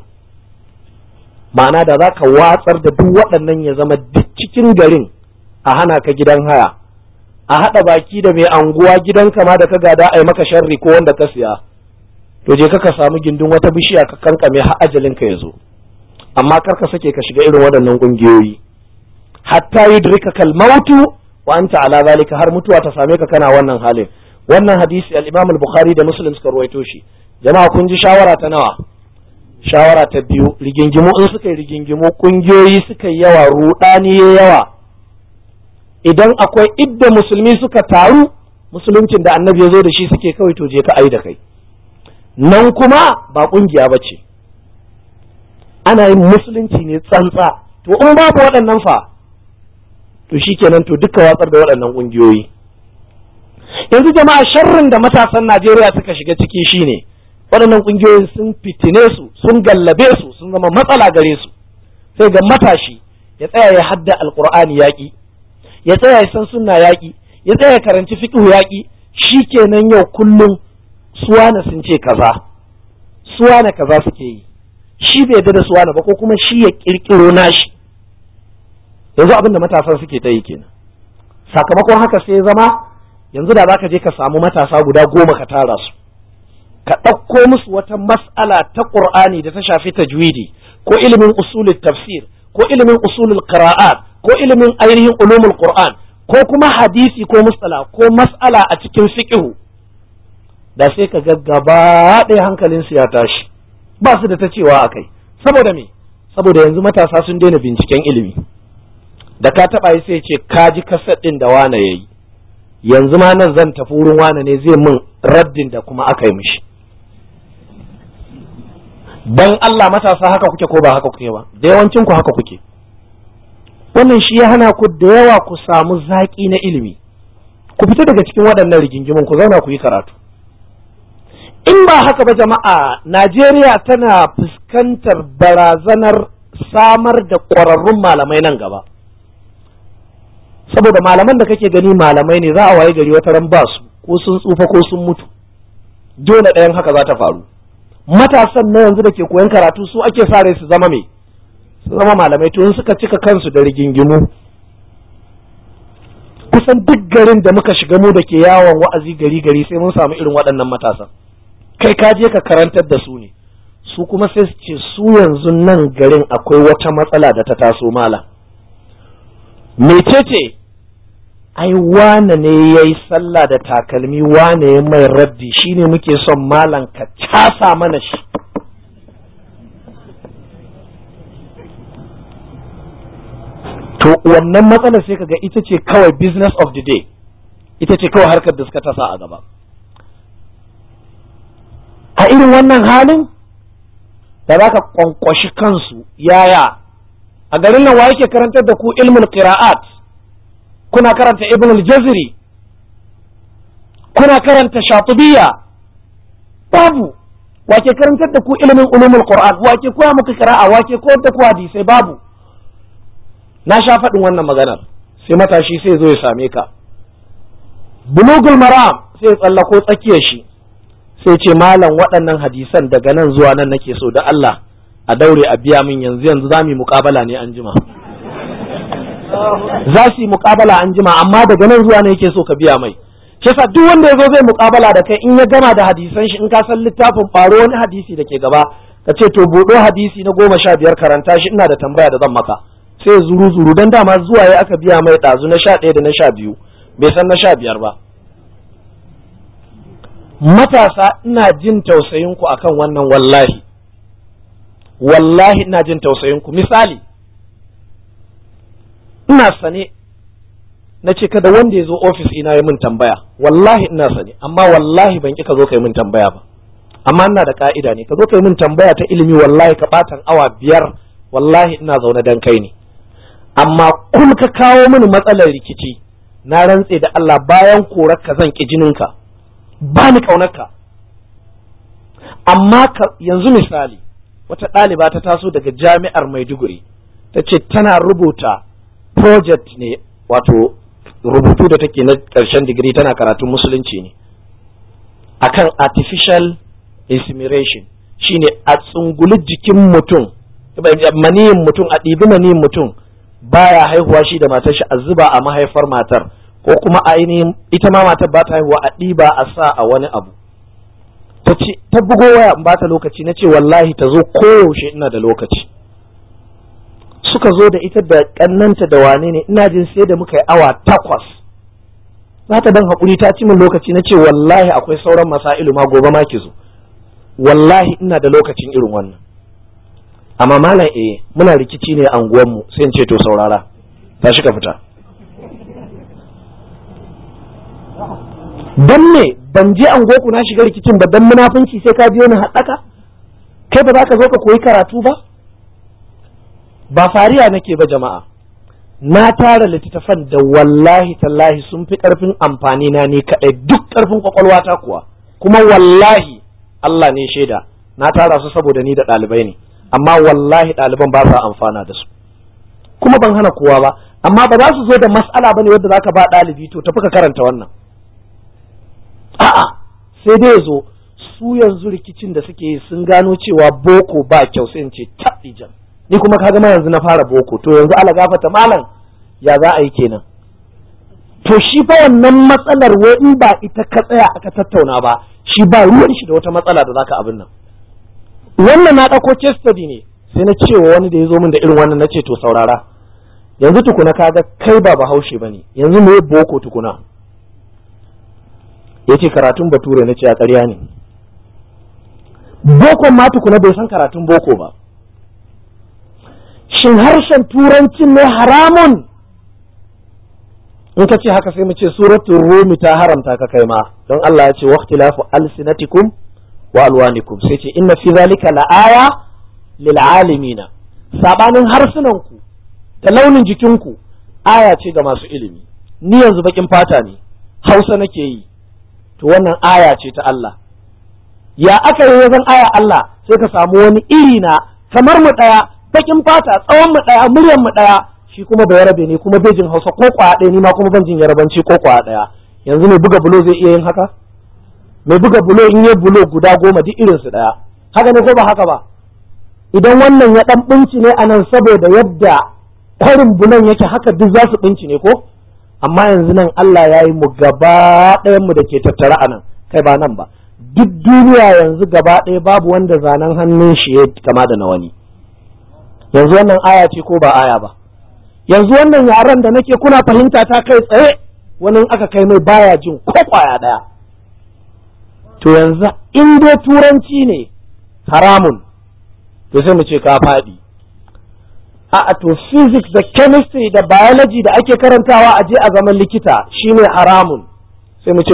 ma'ana da za ka watsar da duk waɗannan ya zama duk cikin garin a hana ka gidan haya a haɗa baki da mai anguwa gidan kama da ka gada a yi maka sharri ko wanda ka siya to je ka samu gindin wata bishiya ka kankame har ajalin ka ya zo amma kar ka sake ka shiga irin waɗannan ƙungiyoyi hatta yudrika kal mautu wa anta ala zalika har mutuwa ta same ka kana wannan halin wannan hadisi al-Imam al-Bukhari da Muslim suka ruwaito shi jama'a kun ji shawara ta nawa shawara ta biyu rigingimu in suka yi rigingimu kungiyoyi suka yi yawa rudani ya yawa idan akwai idda musulmi suka taru musuluncin da annabi ya zo da shi suke kawai to je ka ai da kai nan kuma ba kungiya ba ce ana yin musulunci ne tsantsa to in babu waɗannan fa to shikenan to duka watsar da waɗannan kungiyoyi yanzu jama'a sharrin da matasan Najeriya suka shiga ciki shine waɗannan ƙungiyoyin sun fitine su sun gallabe su sun zama matsala gare su sai ga matashi ya tsaya ya hadda alqur'ani yaƙi ya tsaya ya san sunna yaƙi ya tsaya ya karanci fiqh yaƙi shikenan yau kullum suwana sun ce kaza suwana kaza suke yi shi bai yarda da suwana ba ko kuma shi ya kirkiro nashi yanzu abin da matasan suke ta yi kenan sakamakon haka sai ya zama yanzu da zaka je ka samu matasa guda goma ka tara su ka ɗauko musu wata mas'ala ta ƙur'ani da ta shafi tajwidi ko ilimin usulul tafsir ko ilimin usulul qira'at ko ilimin ainihin ulumul qur'an ko kuma hadisi ko mustala ko mas'ala a cikin fiqhu da sai ka ga gaba ɗaya hankalin su ya tashi ba su da ta cewa akai saboda me saboda yanzu matasa sun daina binciken ilimi da ka taɓa yi sai ce ka ji kasar ɗin da wane yayi yanzu ma nan zan tafi wurin wane ne zai min raddin da kuma aka yi mishi dan Allah matasa haka kuke ko ba haka kuke ba da yawancin ku haka kuke wannan shi ya hana ku da yawa ku samu zaƙi na ilimi ku fita daga cikin waɗannan rigingimin ku zauna ku yi karatu in ba haka ba jama'a Najeriya tana fuskantar barazanar samar da ƙwararrun malamai nan gaba saboda malaman da kake gani malamai ne za a waye gari wata ran ba su ko sun tsufa ko sun mutu dole ɗayan haka za ta faru matasan na yanzu da ke koyan karatu su ake sa rai su zama me su zama malamai to in suka cika kansu da rigingimu kusan duk garin da muka shiga mu da ke yawon wa'azi gari gari sai mun samu irin waɗannan matasan kai ka je ka karantar da su ne su kuma sai su ce su yanzu nan garin akwai wata matsala da ta taso malam mecece ai wane ne ya yi sallah da takalmi wane ya mai raddi shine muke son malam ka casa mana shi to wannan matsalar sai kaga ita ce kawai business of the day ita ce kawai harkar da suka tasa a gaba a irin wannan halin da za ka kwankwashi kansu yaya a garin nan wa yake karantar da ku ilmul qira'at kuna karanta ibn al-jazri kuna karanta shatibiyya babu wake karantar da ku ilimin ulumul qur'an wake koya muku qira'a wake koyar da ku hadisai babu na sha faɗin wannan maganar sai matashi sai zo ya same ka bulugul maram sai ya tsallako tsakiyar shi sai ce malam waɗannan hadisan daga nan zuwa nan nake so da Allah a daure a biya min yanzu yanzu za mu yi muƙabala ne an jima za su yi muƙabala an jima amma daga nan zuwa ne yake so ka biya mai shi yasa duk wanda ya zo zai muƙabala da kai in ya gama da hadisan shi in ka san littafin faro wani hadisi da ke gaba ka ce to buɗo hadisi na goma sha biyar karanta shi ina da tambaya da zan maka sai zuru zuru dan dama zuwa ya aka biya mai ɗazu na sha ɗaya da na sha biyu bai san na sha biyar ba matasa ina jin tausayinku akan wannan wallahi wallahi ina jin tausayinku misali ina sane na ce kada wanda ya zo ofis ina yi min tambaya wallahi ina sane amma wallahi ban ka zo ka yi min tambaya ba amma ina da ka'ida ne ka zo kai min tambaya ta ilimi wallahi ka batan awa biyar wallahi ina zaune dan kai ne amma kun ka kawo mini matsalar rikici na rantse da Allah bayan korar ka zan ki jininka ba ni kaunarka amma yanzu misali wata ɗaliba ta taso daga jami'ar Maiduguri ta ce tana rubuta project ne wato rubutu da take na ƙarshen digiri tana karatun musulunci ne akan artificial insemination shine a tsunguli jikin mutum maniyin mutum a ɗibi maniyin mutum baya haihuwa shi da matar shi a zuba a mahaifar matar ko kuma ainihin ita ma matar ba ta haihuwa a ɗiba a sa a wani abu ta ce ta bugo waya in bata lokaci na ce wallahi ta zo koyaushe ina da lokaci suka zo da ita da kannanta da wane ne ina jin sai da muka yi awa takwas za ta dan haƙuri ta ci min lokaci na ce wallahi akwai sauran masailu ma gobe ma ki zo wallahi ina da lokacin irin wannan amma malam eh muna rikici ne a unguwanmu sai in ce to saurara tashi ka fita dan me ban je an goku na shiga rikicin ba dan munafunci sai ka biyo ni haɗaka kai ba za ka zo ka koyi karatu ba ba fariya nake ba jama'a na tara littattafan da wallahi tallahi sun fi ƙarfin amfani na ne kaɗai duk ƙarfin kwakwalwata kuwa kuma wallahi Allah ne shaida na tara su saboda ni da ɗalibai ne amma wallahi ɗaliban ba sa amfana da su kuma ban hana kowa ba amma ba za su zo da mas'ala bane wadda zaka ba ɗalibi to tafi ka karanta wannan a'a sai dai zo su yanzu rikicin da suke yi sun gano cewa boko ba kyau sai in ce jan ni kuma ka ma yanzu na fara boko to yanzu ala gafata malam ya za a yi kenan to shi fa wannan matsalar wai in ba ita ka tsaya aka tattauna ba shi ba ruwan shi da wata matsala da zaka abin nan wannan na ɗauko case study ne sai na cewa wani da ya zo min da irin wannan na ce to saurara yanzu tukuna kaga kai ba bahaushe bane yanzu me boko tukuna ya ce karatun bature na ce a ƙarya ne bokon ma tukuna bai san karatun boko ba shin harshen turancin ne haramun in ka ce haka sai mu ce suratul rumi ta haramta ka kai ma don Allah ya ce waqtilafu alsinatikum wa alwanikum sai ce inna fi zalika la'aya lil alimina sabanin harsunanku da launin jikinku aya ce ga masu ilimi ni yanzu bakin fata ne hausa nake yi to wannan aya ce ta Allah ya aka yi wajen aya Allah sai ka samu wani iri na kamar mu ɗaya bakin fata tsawon mu ɗaya muryar mu ɗaya shi kuma bai rabe ne kuma bai jin Hausa ko kwaya ɗaya ni ma kuma ban jin yarabanci ko kwaya ɗaya yanzu mai buga bulo zai iya yin haka mai buga bulo in yi bulo guda goma duk irin su ɗaya haka ne ko ba haka ba idan wannan ya ɗan ɓinci ne a nan saboda yadda kwarin bulon yake haka duk za su ɓinci ne ko amma yanzu nan Allah ya yi mu gaba ɗayan mu da ke tattara a nan kai ba nan ba duk duniya yanzu gaba ɗaya babu wanda zanen hannun shi ya kama da na wani yanzu wannan aya ce ko ba aya ba yanzu wannan yaren da nake kuna fahimta ta kai tsaye wani aka kai mai baya jin ko kwaya ɗaya to yanzu in dai turanci ne haramun to sai mu ce ka faɗi a to physics da chemistry da biology da ake karantawa a je a zaman likita shine haramun sai mu ce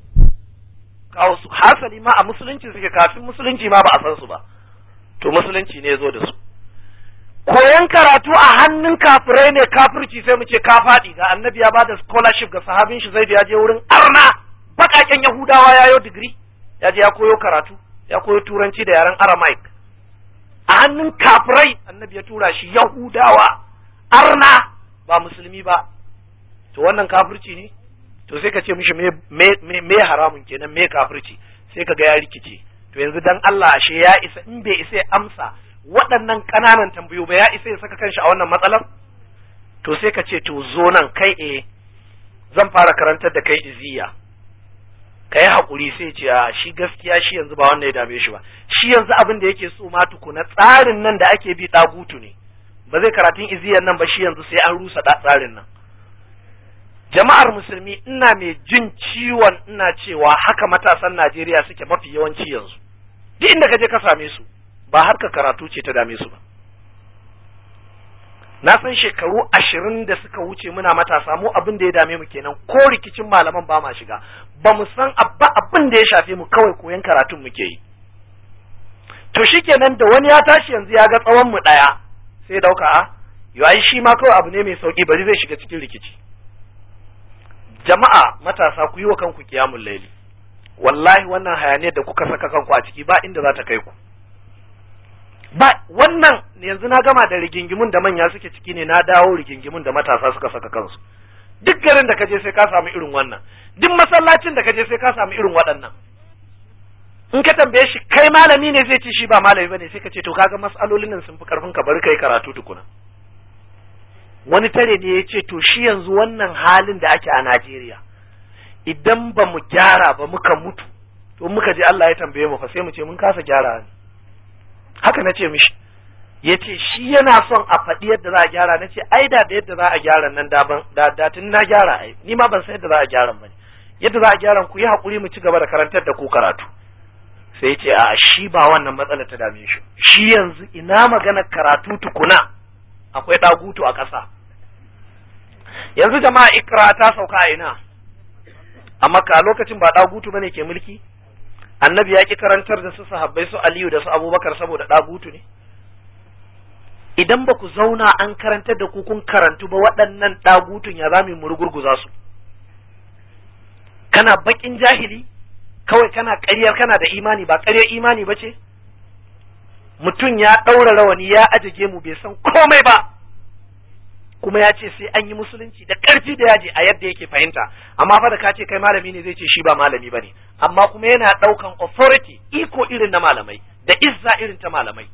kawo su hasali ma a musulunci suke kafin musulunci ma ba a san su ba to musulunci ne zo da su koyan karatu a hannun kafirai ne kafirci sai mu ce ka faɗi ga annabi ya bada scholarship ga sahabin shi zai ya je wurin arna bakaken yahudawa ya yo digiri ya je ya koyo karatu ya koyo turanci da yaren aramaic a hannun kafirai annabi ya tura shi yahudawa arna ba musulmi ba to wannan kafirci ne to sai ka ce mishi me me me haramun kenan me kafirci sai ka ga ya rikice to yanzu dan Allah ashe ya isa in bai isa ya amsa waɗannan ƙananan tambayo ba ya isa ya saka kanshi a wannan matsalar to sai ka ce to zo nan kai eh zan fara karantar da kai iziya ka yi haƙuri sai ce a shi gaskiya shi yanzu ba wanda ya dame shi ba shi yanzu abin da yake so ma tukuna tsarin nan da ake bi ɗagutu ne ba zai karatun iziyan nan ba shi yanzu sai an rusa tsarin nan jama'ar musulmi ina mai jin ciwon ina cewa haka matasan Najeriya suke mafi yawanci yanzu duk inda ka je ka same su ba harka karatu ce ta dame su ba na san shekaru ashirin da suka wuce muna matasa mu abin da ya dame mu kenan ko rikicin malaman ba ma shiga ba mu san abba abin da ya shafe mu kawai koyan karatun muke yi to shikenan da wani ya tashi yanzu ya ga tsawon mu ɗaya sai dauka a yo ai shi ma kawai abu ne mai sauki bari zai shiga cikin rikici jama'a matasa ku yi wa kanku kiyamul laili wallahi wannan hayaniyar da kuka saka kanku a ciki ba inda za ta kai ku ba wannan yanzu na gama da rigingimun da manya suke ciki ne na dawo rigingimun da matasa suka saka kansu duk garin da kaje sai ka samu irin wannan duk masallacin da kaje sai ka samu irin waɗannan in ka tambaye shi kai malami ne zai ce shi ba malami bane sai ka ce to kaga mas'alolin nan sun fi karfin ka bari kai karatu tukuna wani tare ne ya ce to shi yanzu wannan halin da ake a Najeriya idan ba mu gyara ba muka mutu to muka je Allah ya tambaye mu fa sai mu ce mun kasa gyara ne haka na ce mishi ya ce shi yana son a faɗi yadda za a gyara na ce ai da da yadda za a gyara nan daban da da tun na gyara ai ni ma ban san yadda za a gyara ba ne yadda za a gyara ku yi hakuri mu ci gaba da karantar da ku karatu sai ya ce a shi ba wannan matsala ta dame shi shi yanzu ina magana karatu tukuna akwai ɗagutu a ƙasa yanzu jama'a ikra ta sauka a ina a makka lokacin ba ɗagutu bane ke mulki annabi ya ki karantar da su sahabbai su aliyu da su abubakar saboda ɗagutu ne idan ba ku zauna an karantar da ku kun karantu ba waɗannan ɗagutun ya za mu rugurguza su kana baƙin jahili kawai kana ƙaryar kana da imani ba ƙaryar imani ba ce mutum ya ɗaura rawani ya ajiye mu bai san komai ba kuma ya ce sai an yi musulunci da ƙarfi da yaji a yadda yake fahimta amma fa da ka ce kai malami ne zai ce shi ba malami bane amma kuma yana ɗaukan authority iko irin na malamai da izza irin ta malamai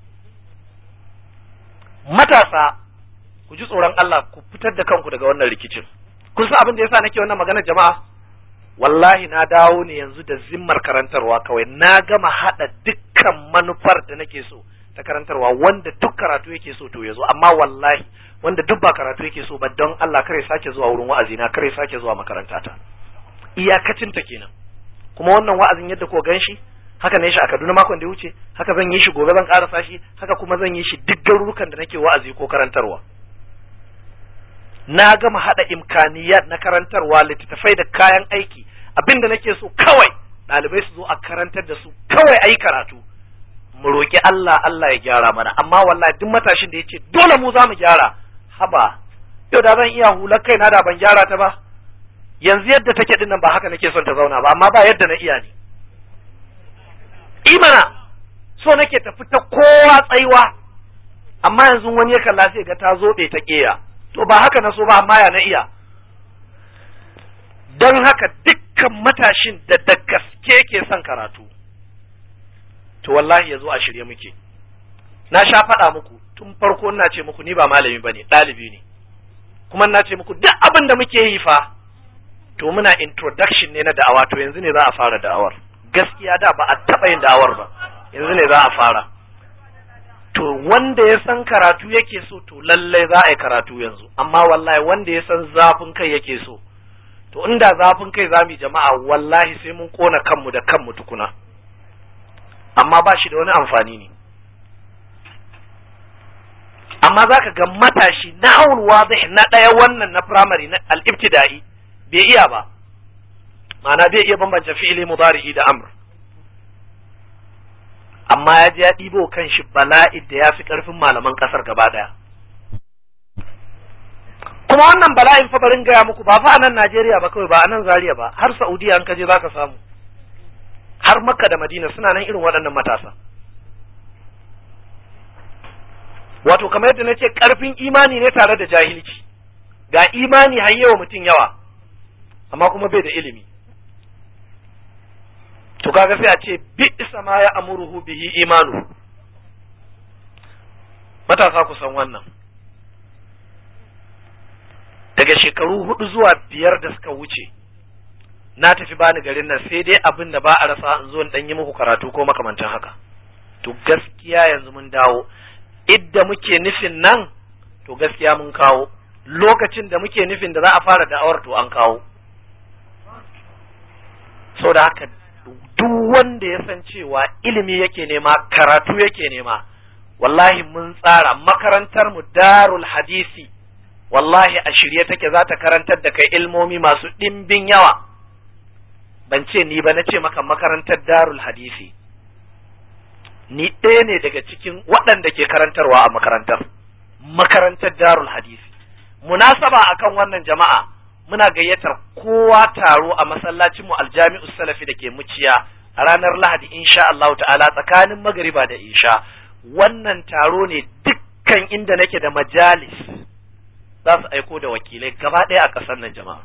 matasa ku ji tsoron Allah ku fitar da kanku daga wannan rikicin kun san abin da yasa nake wannan magana jama'a wallahi na dawo ne yanzu da zimmar karantarwa kawai na gama hada dukkan manufar da nake so ta karantarwa wanda duk karatu yake so to yazo amma wallahi wanda duk ba karatu yake so ba don Allah kare sake zuwa wurin wa'azi na kare sake zuwa makaranta ta iyakacin ta kenan kuma wannan wa'azin yadda ko ganshi haka ne shi a Kaduna makon da ya wuce haka zan yi shi gobe zan karasa shi haka kuma zan yi shi duk garurukan da nake wa'azi ko karantarwa na gama hada imkaniyat na karantarwa littattafai da kayan aiki abinda nake so kawai ɗalibai su zo a karantar da su kawai ayi karatu mu roƙi Allah Allah ya gyara mana amma wallahi duk matashin da yace dole mu za mu gyara haba yau da zan iya hular kaina da ban gyara ta ba yanzu yadda take din nan ba haka nake son ta zauna ba amma ba yadda na iya ne imana so nake tafi ta kowa tsaiwa amma yanzu wani ya kalla sai ga ta zobe ta keya to ba haka na so ba amma ya na iya don haka dukkan matashin da da gaske ke son karatu to wallahi ya zo a shirye muke na sha faɗa muku tun farko ina ce muku ni ba malami bane ɗalibi ne kuma ina ce muku duk abin da muke yi fa to muna introduction ne na da'awa to yanzu ne za a fara da'awar gaskiya da ba a taɓa yin da'awar ba yanzu ne za a fara to wanda ya san karatu yake so to lallai za a yi karatu yanzu amma wallahi wanda ya san zafin kai yake so to inda zafin kai za mu yi jama'a wallahi sai mun kona kanmu da kanmu tukuna amma ba shi da wani amfani ne amma za ka ga matashi na haulwa na ɗaya wannan na firamare na al'ibtida'i bai iya ba ma'ana bai iya bambance fi'ili mudari'i da amr amma ya ji ya ɗibo kan shi bala'i da ya fi ƙarfin malaman ƙasar gaba ɗaya kuma wannan bala'in fa barin gaya muku ba fa a nan Najeriya ba kawai ba a nan Zaria ba har Saudiya an kaje za ka samu har Makka da Madina suna nan irin waɗannan matasa wato kamar yadda na ce ƙarfin imani ne tare da jahilci ga imani har yawa mutum yawa amma kuma bai da ilimi to kaga sai a ce bi isa ma ya amuruhu bihi imanu matasa ku san wannan daga shekaru hudu zuwa biyar da suka wuce na tafi bani garin nan sai dai abin da ba a rasa in zo in dan yi muku karatu ko makamantan haka to gaskiya yanzu mun dawo idda muke nufin nan to gaskiya mun kawo lokacin da muke nufin da za a fara da'awar to an kawo sau da haka duk wanda ya san cewa ilimi yake nema karatu yake nema wallahi mun tsara makarantar mu darul hadisi wallahi a shirye take za ta karantar da kai ilmomi masu ɗimbin yawa ban ce ni ba na ce maka makarantar darul hadisi ni ɗaya ne daga cikin waɗanda ke karantarwa a makarantar makarantar darul hadisi munasaba akan wannan jama'a muna gayyatar kowa taro a masallacinmu aljami'u salafi da ke muciya a ranar lahadi insha Allah ta'ala tsakanin magariba da isha wannan taro ne dukkan inda nake da majalis za su aiko da wakilai gaba ɗaya a ƙasar nan jama'a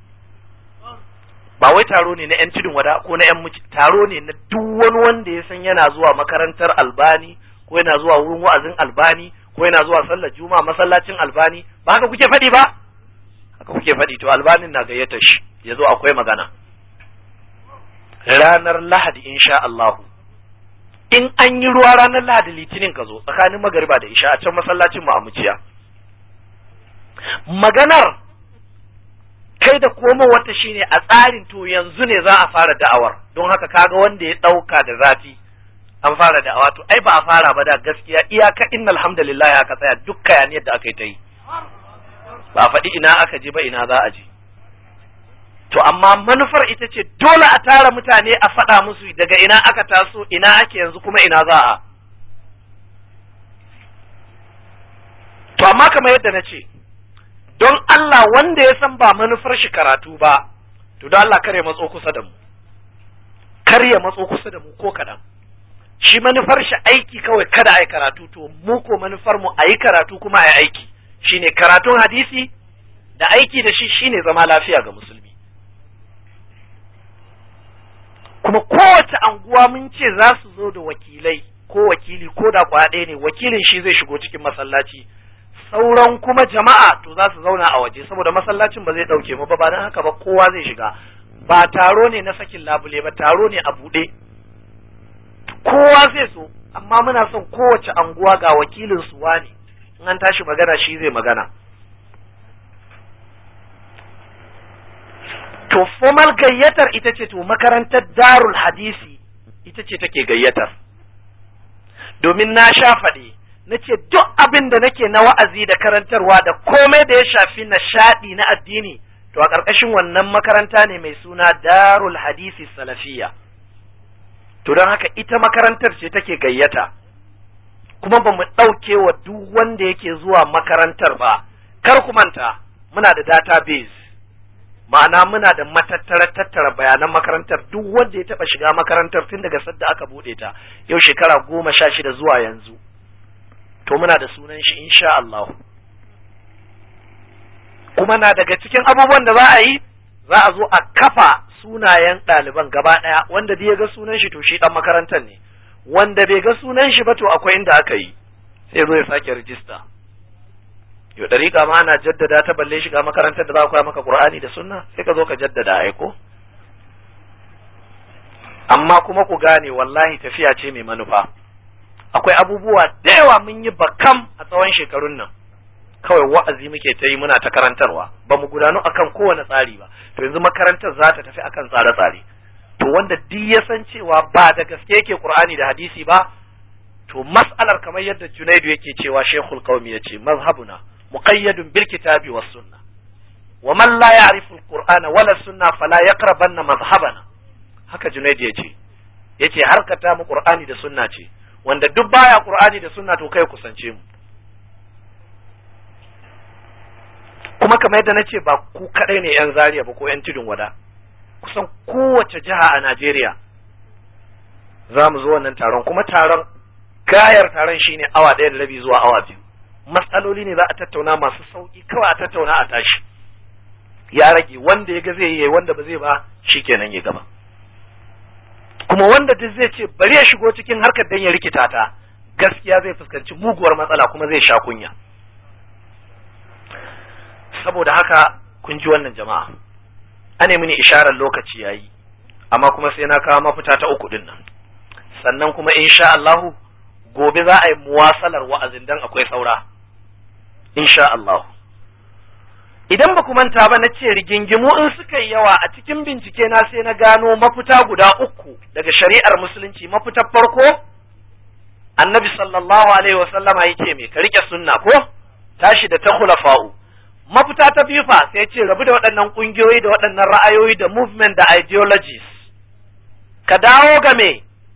ba wai taro ne na 'yan tudun wada ko na 'yan muci taro ne na duk wani wanda ya san yana zuwa makarantar albani ko yana zuwa wurin wa'azin albani ko yana zuwa sallar juma'a masallacin albani ba haka kuke faɗi ba haka kuke faɗi to albanin na gayyata shi ya zo akwai magana ranar lahadi insha Allah in an yi ruwa ranar lahadi litinin ka zo tsakanin magariba da isha a can masallacin mu a muciya maganar kai da koma wata shine a tsarin to yanzu ne za a fara da'awar don haka kaga wanda ya ɗauka da zafi an fara da'awa to ai ba a fara ba da gaskiya iyaka innal hamdalillah aka tsaya duk kayan yadda aka yi ta yi ba a faɗi ina aka je ba ina za a je to amma manufar ita ce dole a tara mutane a faɗa musu daga ina aka taso ina ake yanzu kuma ina za a to amma kamar yadda na ce don Allah wanda ya san ba manufar shi karatu ba to don Allah kar ya matso kusa da mu kar ya matso kusa da mu ko kaɗan shi manufar shi aiki kawai kada a yi karatu to mu ko manufar mu a yi karatu kuma a yi aiki shine karatun hadisi da aiki da shi shine zama lafiya ga musulmi kuma kowace anguwa mun ce za su zo da wakilai ko wakili ko da kwaɗe ne wakilin shi zai shigo cikin masallaci sauran kuma jama'a to za su zauna a waje saboda masallacin ba zai ɗauke mu ba ba don haka ba kowa zai shiga ba taro ne na sakin labule ba taro ne a buɗe kowa zai so amma muna son kowace anguwa ga wakilin su wani in an tashi magana shi zai magana to formal gayyatar ita ce to makarantar darul hadisi ita ce take gayyatar domin na sha faɗi na ce duk abin da nake na wa'azi da karantarwa da komai da ya shafi nishaɗi na addini to a ƙarƙashin wannan makaranta ne mai suna darul hadisi salafiya to don haka ita makarantar ce take gayyata kuma ba mu ɗauke wa duk wanda yake zuwa makarantar ba kar ku manta muna da database ma'ana muna da matattara tattara bayanan makarantar duk wanda ya taɓa shiga makarantar tun daga sadda aka buɗe ta yau shekara goma sha shida zuwa yanzu to muna da sunan shi insha Allah kuma na daga cikin abubuwan da za a yi za a zo a kafa sunayen ɗaliban gaba ɗaya wanda bai ga sunan shi to shi ɗan makarantar ne wanda bai ga sunan shi ba to akwai inda aka yi sai zo ya sake rijista yau ɗariƙa ma ana jaddada ta balle shiga makarantar da za a koya maka Qur'ani da sunna sai ka zo ka jaddada aiko amma kuma ku gane wallahi tafiya ce mai manufa akwai abubuwa da yawa mun yi bakam a tsawon shekarun nan kawai wa'azi muke ta yi muna ta karantarwa ba mu gudanu akan kowane tsari ba to yanzu makarantar za ta tafi akan tsare-tsare to wanda duk ya san cewa ba da gaske yake qur'ani da hadisi ba to mas'alar kamar yadda junaidu yake cewa shekul qaumi yace mazhabuna muqayyadun bil kitabi was sunna wa man la ya'rifu al-qur'ana wala sunna fala yaqrabanna mazhabana haka junaidu yace yace harkata mu qur'ani da sunna ce wanda duk baya qur'ani da sunna to kai kusance mu kuma kamar yadda nace ba ku kadai ne yan zaria ba ko yan tudun wada kusan kowace jiha a Najeriya za mu zo wannan taron kuma taron gayar taron shine awa ɗaya da rabi zuwa awa biyu matsaloli ne za a tattauna masu sauki kawai a tattauna a tashi ya rage wanda ya ga zai yi wanda ba zai ba shikenan ya gaba kuma wanda duk zai ce bari ya shigo cikin harkar dan ya rikita ta gaskiya zai fuskanci muguwar matsala kuma zai sha kunya saboda haka kun ji wannan jama'a ane mini isharar lokaci yayi amma kuma sai na kawo mafita ta uku din nan sannan kuma insha Allahu gobe za a yi muwasalar wa'azin dan akwai saura insha Allah idan ba ku manta ba na ce rigingimu in suka yi yawa a cikin bincike na sai na gano mafita guda uku daga shari'ar musulunci mafitar farko annabi sallallahu alaihi wasallama yake me ka rike sunna ko tashi da ta khulafa'u mafita ta biyu fa sai ce rabu da waɗannan ƙungiyoyi da waɗannan ra'ayoyi da movement da ideologies ka dawo ga me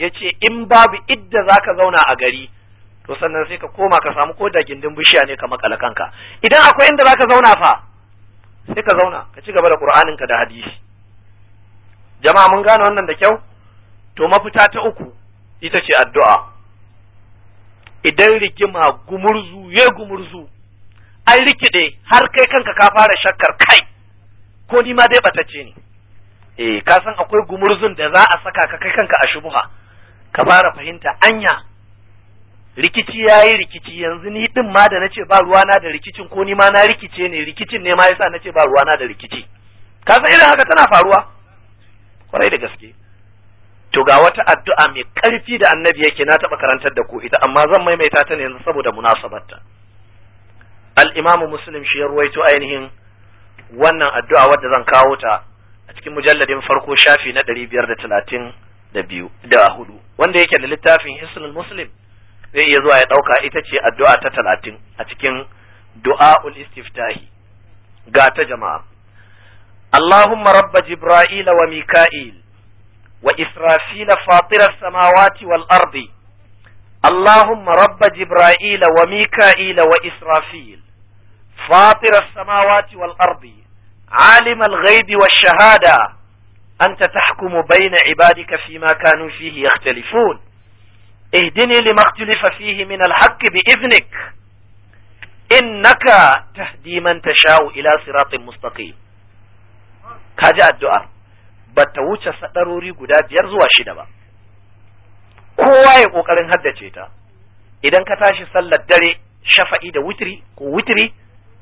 yace in babu idda zaka zauna a gari to sannan sai ka koma ka samu ko da gindin bishiya ne ka makala kanka idan akwai inda zaka zauna fa sai ka zauna ka ci gaba da qur'anin ka da hadisi jama'a mun gane wannan da kyau to mafita ta uku ita ce addu'a idan rigima gumurzu ya gumurzu an rikide har kai kanka ka fara shakkar kai ko ni ma dai batacce ne eh ka san akwai gumurzun da za a saka ka kai kanka a shubuha ka fara fahimta anya rikici yayi rikici yanzu ni din ma da nace ba ruwana da rikicin ko ni ma na rikice ne rikicin ne ma yasa nace ba ruwana da rikici ka san irin haka tana faruwa kwarai da gaske to ga wata addu'a mai ƙarfi da annabi yake na taɓa karantar da ku ita amma zan maimaita ta ne yanzu saboda munasabarta al-imam muslim shi ya ruwaito ainihin wannan addu'a wadda zan kawo ta a cikin mujalladin farko shafi na ɗari biyar da talatin da biyu da hudu wanda yake da littafin hisnul muslim zai iya zuwa ya ɗauka ita ce addu'a ta talatin a cikin du'a'ul istiftahi ga ta jama'a Allahumma rabba Jibra'ila wa Mika'il وإسرافيل فاطر السماوات والأرض اللهم رب جبرائيل وميكائيل وإسرافيل فاطر السماوات والأرض عالم الغيب والشهادة أنت تحكم بين عبادك فيما كانوا فيه يختلفون اهدني لما اختلف فيه من الحق بإذنك إنك تهدي من تشاء إلى صراط مستقيم كاجا الدعاء ba ta wuce sadarori guda biyar zuwa shida ba kowa ya kokarin haddace ta idan ka tashi sallar dare shafa'i da witri ko witri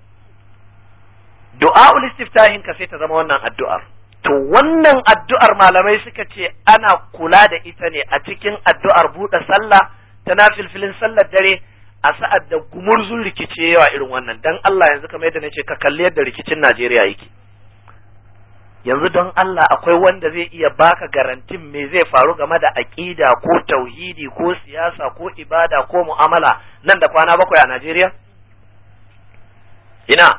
du'a'ul istiftahin ka sai ta zama wannan addu'ar to wannan addu'ar malamai suka ce ana kula da ita ne a cikin addu'ar buɗe sallah ta nafilfilin sallar dare a sa'ad da gumurzun rikici yawa irin wannan dan Allah yanzu kamar yadda nace ka kalli yadda rikicin Najeriya yake yanzu don Allah akwai wanda zai iya baka garantin me zai faru game da aƙida ko tauhidi ko siyasa ko ibada ko mu'amala nan da kwana bakwai a Najeriya? Ina,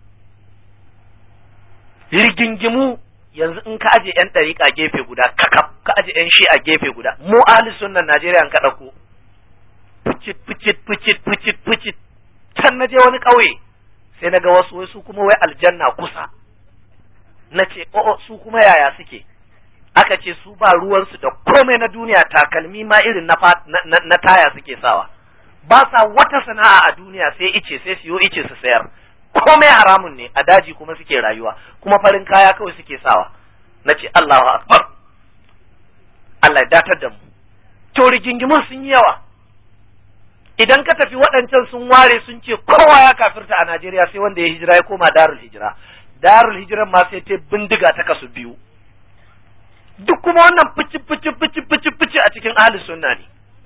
rigingimu yanzu in ka aje 'yan ɗariƙa gefe guda, kakaf ka aje 'yan shi a gefe guda, mu ahli sunnan Najeriya ka ɗauko. Fucit, fucit, fucit, fucit, fucit, can na je wani ƙauye, sai na ga wasu wasu kuma wai aljanna kusa. na ce o'o su kuma yaya suke aka ce su ba ruwansu da komai na duniya takalmi ma irin na, na, na taya suke sawa ba sa wata sana'a a duniya sai ice sai siyo ice su sayar komai haramun ne a daji kuma suke rayuwa kuma farin kaya kawai suke sawa na ce Allahu akbar Allah ya datar da mu to rigingimun sun yi yawa idan ka tafi waɗancan sun ware sun ce kowa ya kafirta a Najeriya sai wanda ya hijira ya koma darul hijira darul hijiran ma sai ta bindiga ta kasu biyu duk kuma wannan fici fici fici fici fici a cikin ahli sunna ne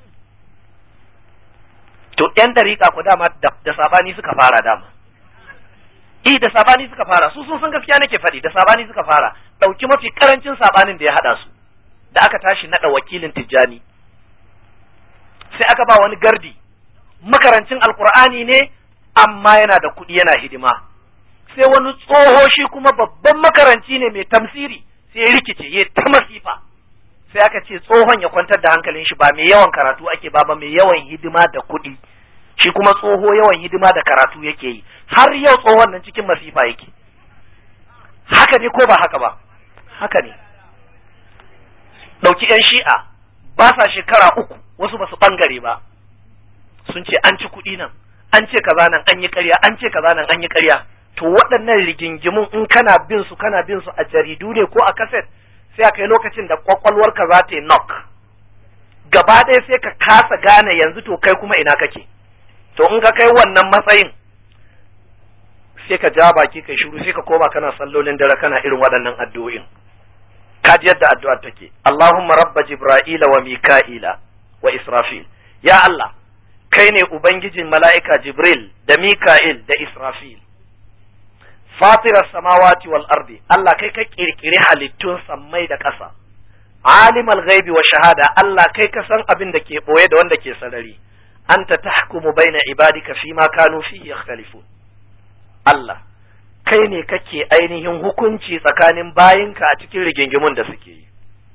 to yan dariƙa ku dama da sabani suka fara dama eh da sabani suka fara su sun san gaskiya nake faɗi da sabani suka fara ɗauki mafi karancin sabanin da ya haɗa su da aka tashi naɗa wakilin tijjani sai aka ba wani gardi makarancin alkur'ani ne amma yana da kuɗi yana hidima sai wani tsoho shi kuma babban makaranci ne mai tamsiri sai ya rikice ya ta masifa sai aka ce tsohon ya kwantar da hankalin shi ba mai yawan karatu ake ba ba mai yawan hidima da kuɗi shi kuma tsoho yawan hidima da karatu yake yi har yau tsohon nan cikin masifa yake haka ne ko ba haka ba haka ne ɗauki 'yan shi'a ba sa shekara uku wasu ba su ɓangare ba sun ce an ci kuɗi nan an ce kaza nan an yi ƙarya an ce kaza nan an yi ƙarya to waɗannan rigingimun in kana bin su kana bin su a jaridu ne ko a kaset sai a kai lokacin da kwakwalwarka za ta yi knock gaba ɗaya sai ka kasa gane yanzu to kai kuma ina kake to in ka kai wannan matsayin sai ka ja baki kai shiru sai ka koma kana sallolin dare kana irin waɗannan addu'o'in ka ji yadda addu'ar take Allahumma rabba jibra'ila wa mika'ila wa israfil ya Allah kai ne ubangijin mala'ika jibril da mika'il da israfil fatirar samawati wal ardi Allah kai ka kirkiri halittun sammai da ƙasa alimal ghaibi wa shahada Allah kai ka san abin da ke boye da wanda ke sarari anta tahkumu baina ibadika fi ma kanu fihi yakhtalifun Allah kai ne kake ainihin hukunci tsakanin bayinka a cikin rigingimun da suke yi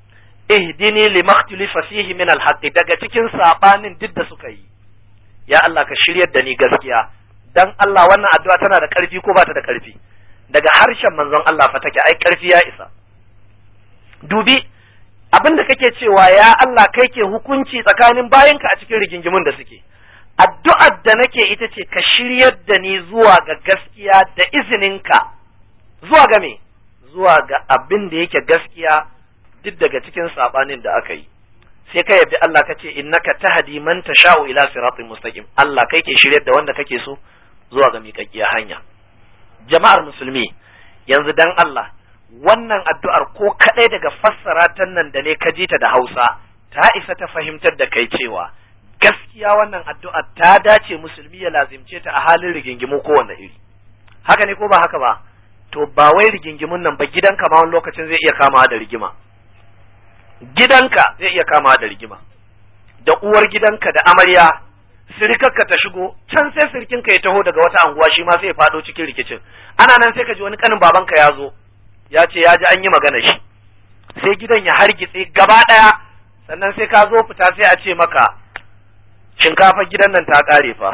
ihdini limaktulifa fihi min alhaqi daga cikin sabanin duk da suka yi ya Allah ka shiryar da ni gaskiya dan Allah wannan addu'a tana da karfi ko ba ta da karfi daga harshen manzon Allah fa take ai karfi ya isa dubi abin da kake cewa ya Allah kai ke hukunci tsakanin bayinka a cikin rigingimun da suke addu'ar da nake ita ce ka shiryar da ni zuwa ga gaskiya da izininka zuwa ga me zuwa ga abin da yake gaskiya duk daga cikin sabanin da aka yi sai ka yabi Allah ka ce innaka tahdi man tasha'u ila siratin mustaqim Allah kai ke shiryar da wanda kake so zuwa ga miƙaƙƙiyar hanya jama'ar musulmi yanzu dan Allah wannan addu'ar ko kadai daga fassara ta nan da ne ka ji ta da Hausa ta isa ta fahimtar da kai cewa gaskiya wannan addu'ar ta dace musulmi ya lazimce ta a halin rigingimu ko wanda iri haka ne ko ba haka ba to ba wai rigingimun nan ba gidanka ma wani lokacin zai iya kamawa da rigima gidanka zai iya kamawa da rigima da uwar gidanka da amarya sirikarka ta shigo can sai sirikinka ya taho daga wata anguwa shi ma sai ya fado cikin rikicin ana nan sai ka ji wani kanin babanka ya zo ya ce ya ji an yi magana shi sai gidan ya hargitse gaba ɗaya sannan sai ka zo fita sai a ce maka shinkafar gidan nan ta ƙare fa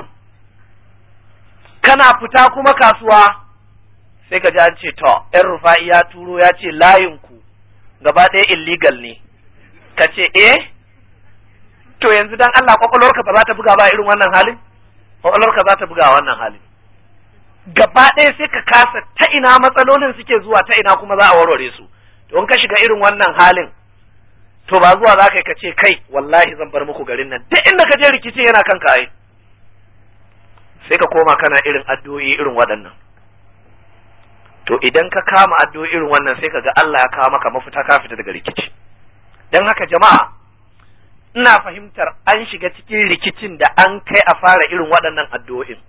kana fita kuma kasuwa sai ka ji an ce to ‘yan rufa'i ya turo ya ce layinku gaba ɗaya illegal ne ka ce eh to yanzu dan Allah kwakwalwarka ba za ta buga ba irin wannan halin kwakwalwarka za ta buga wannan halin gaba ɗaya sai ka kasa ta ina matsalolin suke zuwa ta ina kuma za a warware su to in ka shiga irin wannan halin to ba zuwa za ka yi ka ce kai wallahi zan bar muku garin nan duk inda ka je rikici yana kan ka ai sai ka koma kana irin addu'o'i irin waɗannan to idan ka kama addu'o'i irin wannan sai ka ga Allah ya kawo maka mafita ka fita daga rikici dan haka jama'a ina fahimtar an shiga cikin rikicin da an kai a fara irin waɗannan addu'o'in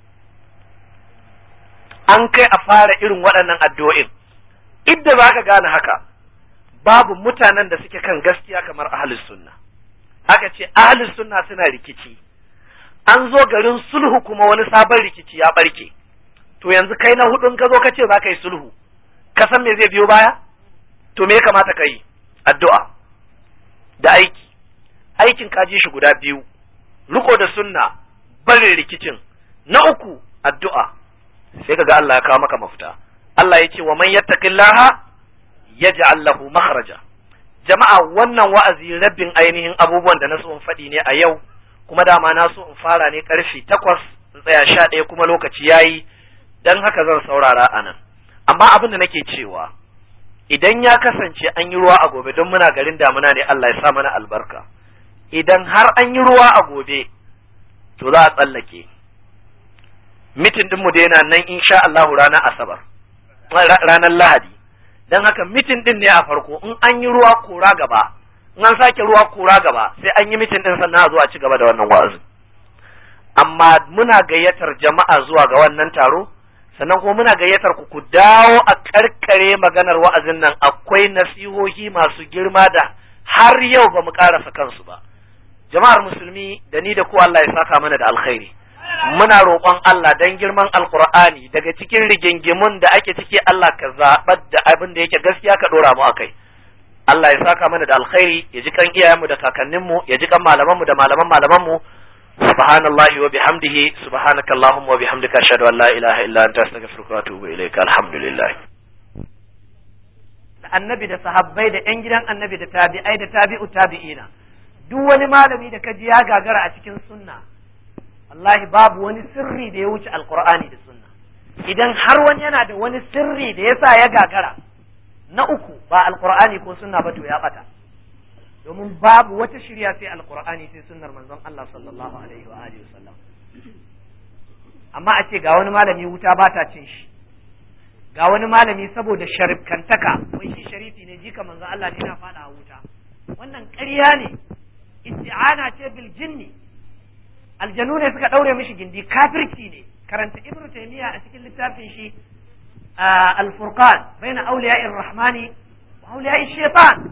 an kai a fara irin waɗannan addu'o'in idda za ka gane haka babu mutanen da suke kan gaskiya kamar ahlus sunna aka ce ahlus sunna suna rikici an zo garin sulhu kuma wani sabon rikici ya barke to yanzu kai na hudun ka zo ka ce za ka yi sulhu ka san me zai biyo baya to me ya kamata ka yi addu'a da aiki aikin ka ji shi guda biyu riko da sunna barin rikicin na uku addu'a sai kaga Allah ya kawo maka mafita Allah ya ce wa man yattaqillaha yaj'al lahu makhraja jama'a wannan wa'azi rabin ainihin abubuwan da na so in faɗi ne a yau kuma dama na so in fara ne karfe takwas in tsaya sha ɗaya kuma lokaci yayi dan haka zan saurara a nan amma abin da nake cewa idan ya kasance an yi ruwa a gobe don muna garin damuna ne Allah ya sa mana albarka idan har an yi ruwa a gobe to za a tsallake mitin din mu daina nan insha Allahu ranar asabar ranar lahadi don haka mitin din ne a farko in an yi ruwa kora gaba in an sake ruwa kora gaba sai an yi mitin din sannan a zo a ci gaba da wannan wa'azin amma muna gayyatar jama'a zuwa ga wannan taro sannan kuma muna gayyatar ku ku dawo a karkare maganar wa'azin nan akwai nasihohi masu girma da har yau ba mu karasa kansu ba jama'ar musulmi da ni da ku Allah ya saka mana da alkhairi muna roƙon Allah dan girman alqur'ani daga cikin rigingimun da ake ciki Allah ka zabar da abin da yake gaskiya ka dora mu akai Allah ya saka mana da alkhairi ya ji kan iyayenmu da kakanninmu ya ji kan malamanmu da malaman malamanmu subhanallahi wa bihamdihi subhanaka allahumma wa bihamdika ashhadu an la ilaha illa anta astaghfiruka wa atubu ilayka alhamdulillah da annabi da sahabbai da yan gidan annabi da tabi'ai da tabi'u tabi'ina duk wani malami da kaji ya gagara a cikin sunna wallahi babu wani sirri da ya wuce alqur'ani da sunna idan har wani yana da wani sirri da yasa ya gagara na uku ba alqur'ani ko sunna ba to ya bata domin babu wata shirya sai alqur'ani sai sunnar manzon Allah sallallahu alaihi wa alihi wasallam amma a ce ga wani malami wuta ba ta cin shi ga wani malami saboda sharifkantaka wai shi sharifi ne jika manzon Allah ne na fada a wuta wannan ƙarya ne isti'ana ce bil jinni aljanu ne suka daure mishi gindi kafirci ne karanta ibnu taymiya a cikin littafin shi al-furqan baina awliya'ir rahmani wa awliya'ish shaitan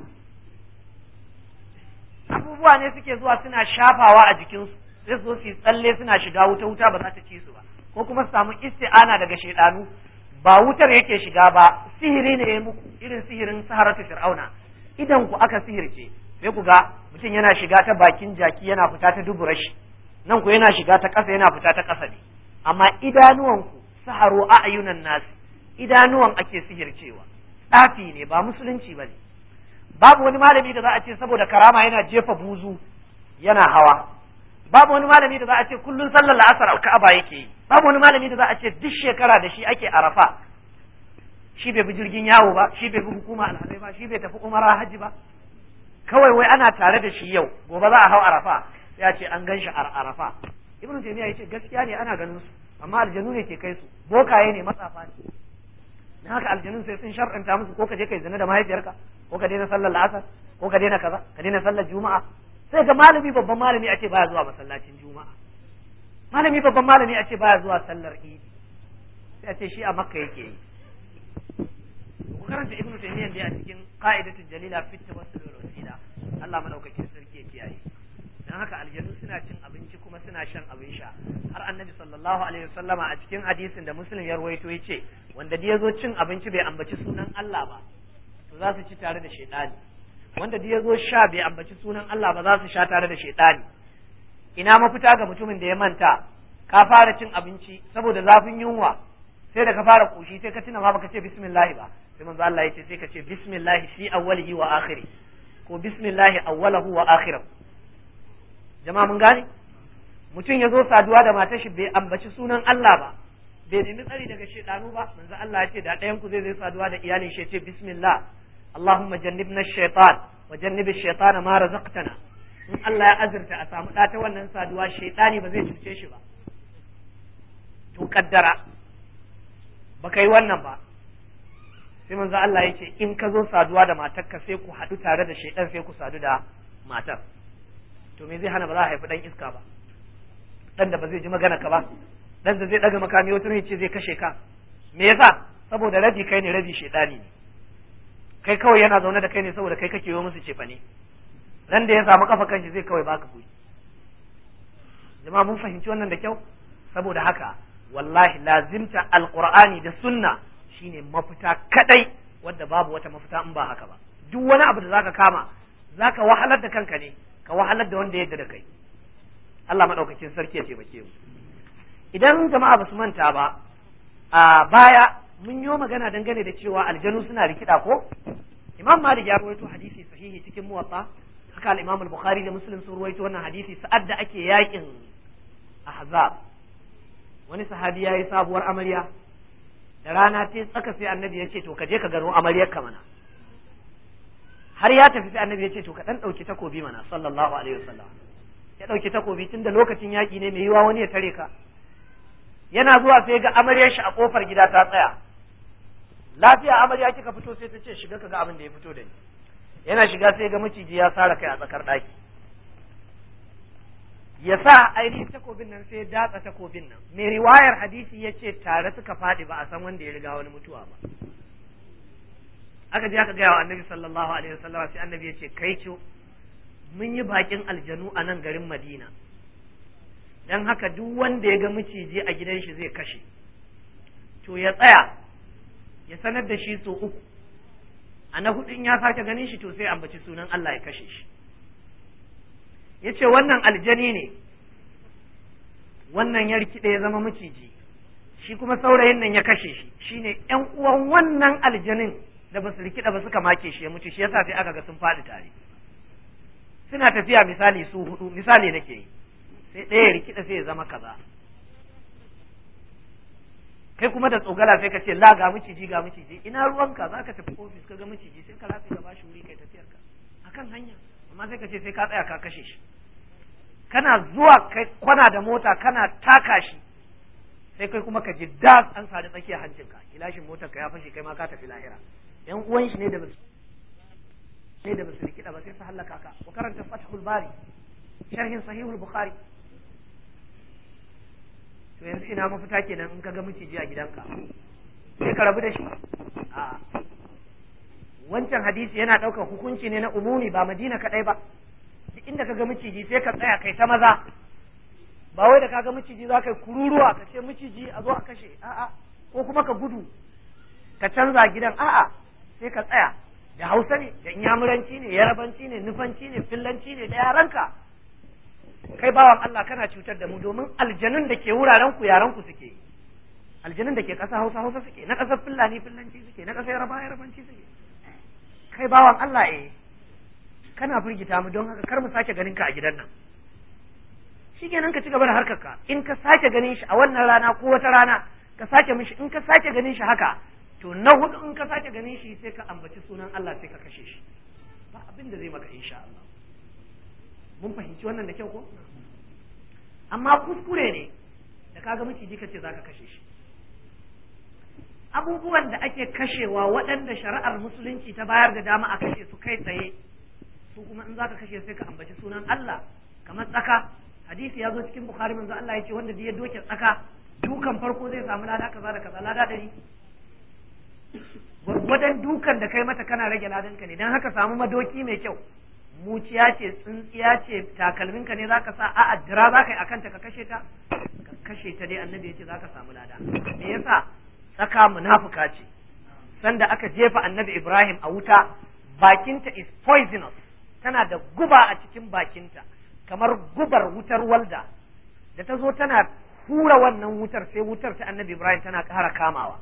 abubuwa ne suke zuwa suna shafawa a jikinsu sai zo su tsalle suna shiga wuta wuta ba za ta ci su ba ko kuma su samu isti'ana daga shaidanu ba wutar yake shiga ba sihiri ne ya muku irin sihirin saharatu fir'auna idan ku aka sihirce sai ku ga mutum yana shiga ta bakin jaki yana fita ta dubura shi nan ku yana shiga ta ƙasa yana fita ta ƙasa ne amma idanuwanku saharo a ayunan nasi idanuwan ake sihircewa tsafi ne ba musulunci ba ne babu wani malami da za a ce saboda karama yana jefa buzu yana hawa babu wani malami da za a ce kullun sallar la'asar alka'aba yake yi babu wani malami da za a ce duk shekara da shi ake arafa shi bai bi jirgin yawo ba shi bai bi hukuma alhazai ba shi bai tafi umara hajji ba kawai wai ana tare da shi yau gobe za a hau arafa ya ce an gan shi a arafa ibnu taymiya yace gaskiya ne ana ganin su amma aljanu ne ke kai su bokaye ne matsafa ne dan haka aljanun sai sun shar'anta musu ko ka je kai zina da mahaifiyarka ko ka daina sallar la'asar ko ka daina kaza ka daina sallar juma'a sai ga malami babban malami a ce baya zuwa masallacin juma'a malami babban malami a ce baya zuwa sallar idi sai a ce shi a makka yake yi ku karanta ibnu taymiyyah da a cikin qa'idatul jalila fi tawassul wal wasila Allah madaukakin sarki ya kiyaye dan haka aljanu suna cin abinci kuma suna shan abin sha har annabi sallallahu alaihi wasallama a cikin hadisin da muslim ya rawaito yace wanda da yazo cin abinci bai ambaci sunan Allah ba to za su ci tare da shaytani wanda da yazo sha bai ambaci sunan Allah ba za su sha tare da shaytani ina mafita ga mutumin da ya manta ka fara cin abinci saboda zafin yunwa sai da ka fara koshi sai ka tuna ma baka ce bismillah ba sai manzo Allah ya ce sai ka ce bismillah fi awwalihi wa akhiri ko bismillah awwalahu wa akhirahu jama'a mun gane mutum ya zo saduwa da matar shi bai ambaci sunan Allah ba bai nemi tsari daga shedanu ba manzo Allah ya ce da ɗayan ku zai zai saduwa da iyalin shi ya ce bismillah Allahumma jannibna ash-shaytan wa jannib ash-shaytana ma razaqtana in Allah ya azurta a samu ɗa ta wannan saduwa shaytani ba zai cuce shi ba to kaddara baka yi wannan ba sai manzo Allah ya ce in ka zo saduwa da matarka sai ku haɗu tare da shaidan sai ku sadu da matar to me zai hana ba za a haifi dan iska ba dan da ba zai ji magana ka ba dan da zai daga makami wata ne ce zai kashe ka me yasa saboda rabi kai ne rabi shaidani ne kai kawai yana zaune da kai ne saboda kai kake yi musu cefa ne dan da ya samu kafa kanshi zai kawai baka kuɗi jama'a mun fahimci wannan da kyau saboda haka wallahi lazimta alqur'ani da sunna shine mafita kadai wadda babu wata mafita in ba haka ba duk wani abu da zaka kama zaka wahalar da kanka ne ka wahalar da wanda yadda da kai Allah madaukakin sarki ya taimake mu idan jama'a basu manta ba a baya mun yi magana dangane da cewa aljanu suna rikida ko Imam Malik ya rawaito hadisi sahihi cikin muwatta haka al-Imam al-Bukhari da Muslim sun rawaito wannan hadisi sa'ad da ake yakin Ahzab wani sahabi yayi sabuwar amarya da rana ta tsaka sai annabi ya ce to ka je ka gano amaryar ka mana har ya tafi sai annabi ya ce to ka dan dauki takobi mana sallallahu alaihi wasallam ya dauki takobi tunda lokacin yaki ne mai yiwa wani ya tare ka yana zuwa sai ga amaryar shi a kofar gida ta tsaya lafiya amarya kika fito sai ta ce shiga ka ga abin da ya fito da ni yana shiga sai ga maciji ya sara kai a tsakar daki ya sa ainihin takobin nan sai ya datsa takobin nan mai riwayar hadisi ya ce tare suka faɗi ba a san wanda ya riga wani mutuwa ba aka je aka gaya wa annabi sallallahu alaihi wasallam sai annabi ya ce kai ce mun yi bakin aljanu a nan garin madina dan haka duk wanda ya ga maciji a gidan shi zai kashe to ya tsaya ya sanar da shi so uku a na hudun ya sake ganin shi to sai ambaci sunan Allah ya kashe shi ya ce wannan aljani ne wannan ya rikide ya zama maciji shi kuma saurayin nan ya kashe shi shine ƴan uwan wannan aljanin da ba su rikida ba suka make shi ya mutu shi yasa sai aka ga sun faɗi tare suna tafiya misali su hudu misali nake yi sai ɗaya ya rikida sai ya zama kaza kai kuma da tsogala sai ka ce la ga miciji ga miciji ina ruwanka za ka tafi ofis ka ga miciji sai ka lafi ka bashi wuri kai tafiyar ka akan hanya amma sai ka ce sai ka tsaya ka kashe shi kana zuwa kai kwana da mota kana taka shi sai kai kuma ka ji das an sadi tsakiyar hancinka kilashin motar ka ya fashe kai ma ka tafi lahira yan uwan shi ne da basu ne da basu rikida ba sai su hallaka ka ku karanta fathul bari sharhin sahihul bukhari to yanzu ina mafita kenan in ka ga miciji a gidanka sai ka rabu da shi a wancan hadisi yana ɗaukar hukunci ne na umumi ba madina kaɗai ba duk inda ka ga miciji sai ka tsaya kai ta maza ba wai da ka ga miciji za ka yi kururuwa ka ce miciji a zo a kashe a'a ko kuma ka gudu ka canza gidan a'a sai ka tsaya da hausa ne da inyamuranci ne yarabanci ne nufanci ne fillanci ne da yaranka kai bawan Allah kana cutar da mu domin aljanun da ke wuraren ku yaran ku suke aljanun da ke ƙasa hausa hausa suke na ƙasar fillani fillanci suke na ƙasar yaraba yarabanci suke kai bawan Allah eh kana firgita mu don haka kar mu sake ganin ka a gidan nan shikenan ka ci gaba da harkar ka in ka sake ganin shi a wannan rana ko wata rana ka sake mishi in ka sake ganin shi haka to na hudu in ka sake ganin shi sai ka ambaci sunan Allah sai ka kashe shi ba abin da zai maka insha Allah mun fahimci wannan da kyau ko amma kuskure ne da kaga miciji kace zaka kashe shi abubuwan da ake kashewa waɗanda shari'ar musulunci ta bayar da dama a kashe su kai tsaye su kuma in zaka kashe sai ka ambaci sunan Allah kamar tsaka hadisi ya zo cikin bukhari manzo Allah ya ce wanda ya doke tsaka dukan farko zai samu lada kaza da kaza lada ɗari gwargwadon dukan da kai mata kana rage ladanka ne don haka samu madoki mai kyau muciya ce tsintsiya ce takalminka ne zaka sa a'a dira zaka yi akan ta ka kashe ta ka kashe ta dai annabi yace zaka samu lada me yasa tsaka munafuka ce sanda aka jefa annabi Ibrahim a wuta bakinta is poisonous tana da guba a cikin bakinta kamar gubar wutar walda da ta zo tana hura wannan wutar sai wutar ta annabi Ibrahim tana ƙara kamawa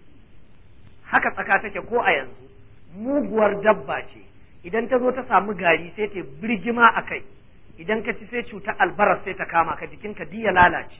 haka tsaka take ko a yanzu muguwar dabba ce idan ta zo ta samu gari sai ta birgima a kai idan ka ci sai cuta albaras sai ta kama ka jikinka diya lalace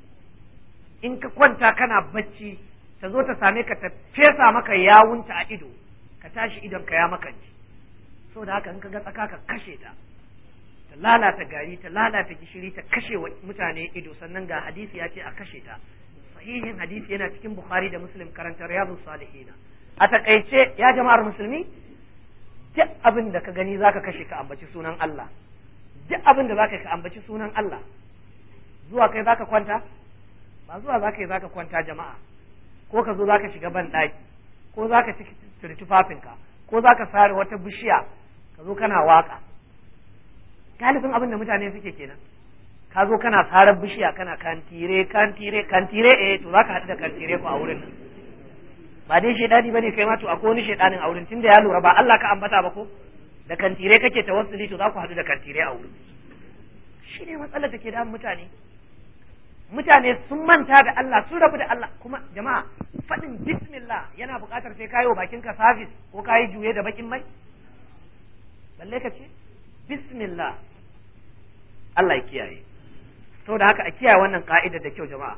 in ka kwanta kana bacci ta zo ta same ka ta fesa maka yawunta a ido ka tashi idon ka ya makanci so da haka in ka ga tsaka ka kashe ta ta lalata gari ta lalata gishiri ta kashe wa mutane ido sannan ga hadisi ya ce a kashe ta sahihin hadisi yana cikin bukhari da muslim karanta riyadu salihina a takaice ya jama'ar musulmi duk abin da ka gani zaka kashe ka ambaci sunan Allah duk abin da zaka ka ambaci sunan Allah zuwa kai zaka kwanta ba zuwa zaka yi zaka kwanta jama'a ko ka zo zaka shiga ban daki ko zaka ci tufafinka ko zaka sare wata bishiya ka zo kana waka galibin abin da mutane suke kenan ka zo kana sarar bishiya kana kantire kantire kantire eh to zaka haɗu da kantire ku a wurin nan ba dai shedani bane kai ma to akwai wani shedanin a wurin tunda ya lura ba Allah ka ambata ba ko da kantire kake tawassuli to za ku haɗu da kantire a wurin shi ne matsalar da ke da mutane mutane sun manta da Allah sun rabu da Allah kuma jama'a faɗin bismillah yana buƙatar sai kayi wa bakin ka service ko kayi juye da bakin mai balle ka ce bismillah Allah ya kiyaye saboda haka a kiyaye wannan ka'ida da kyau jama'a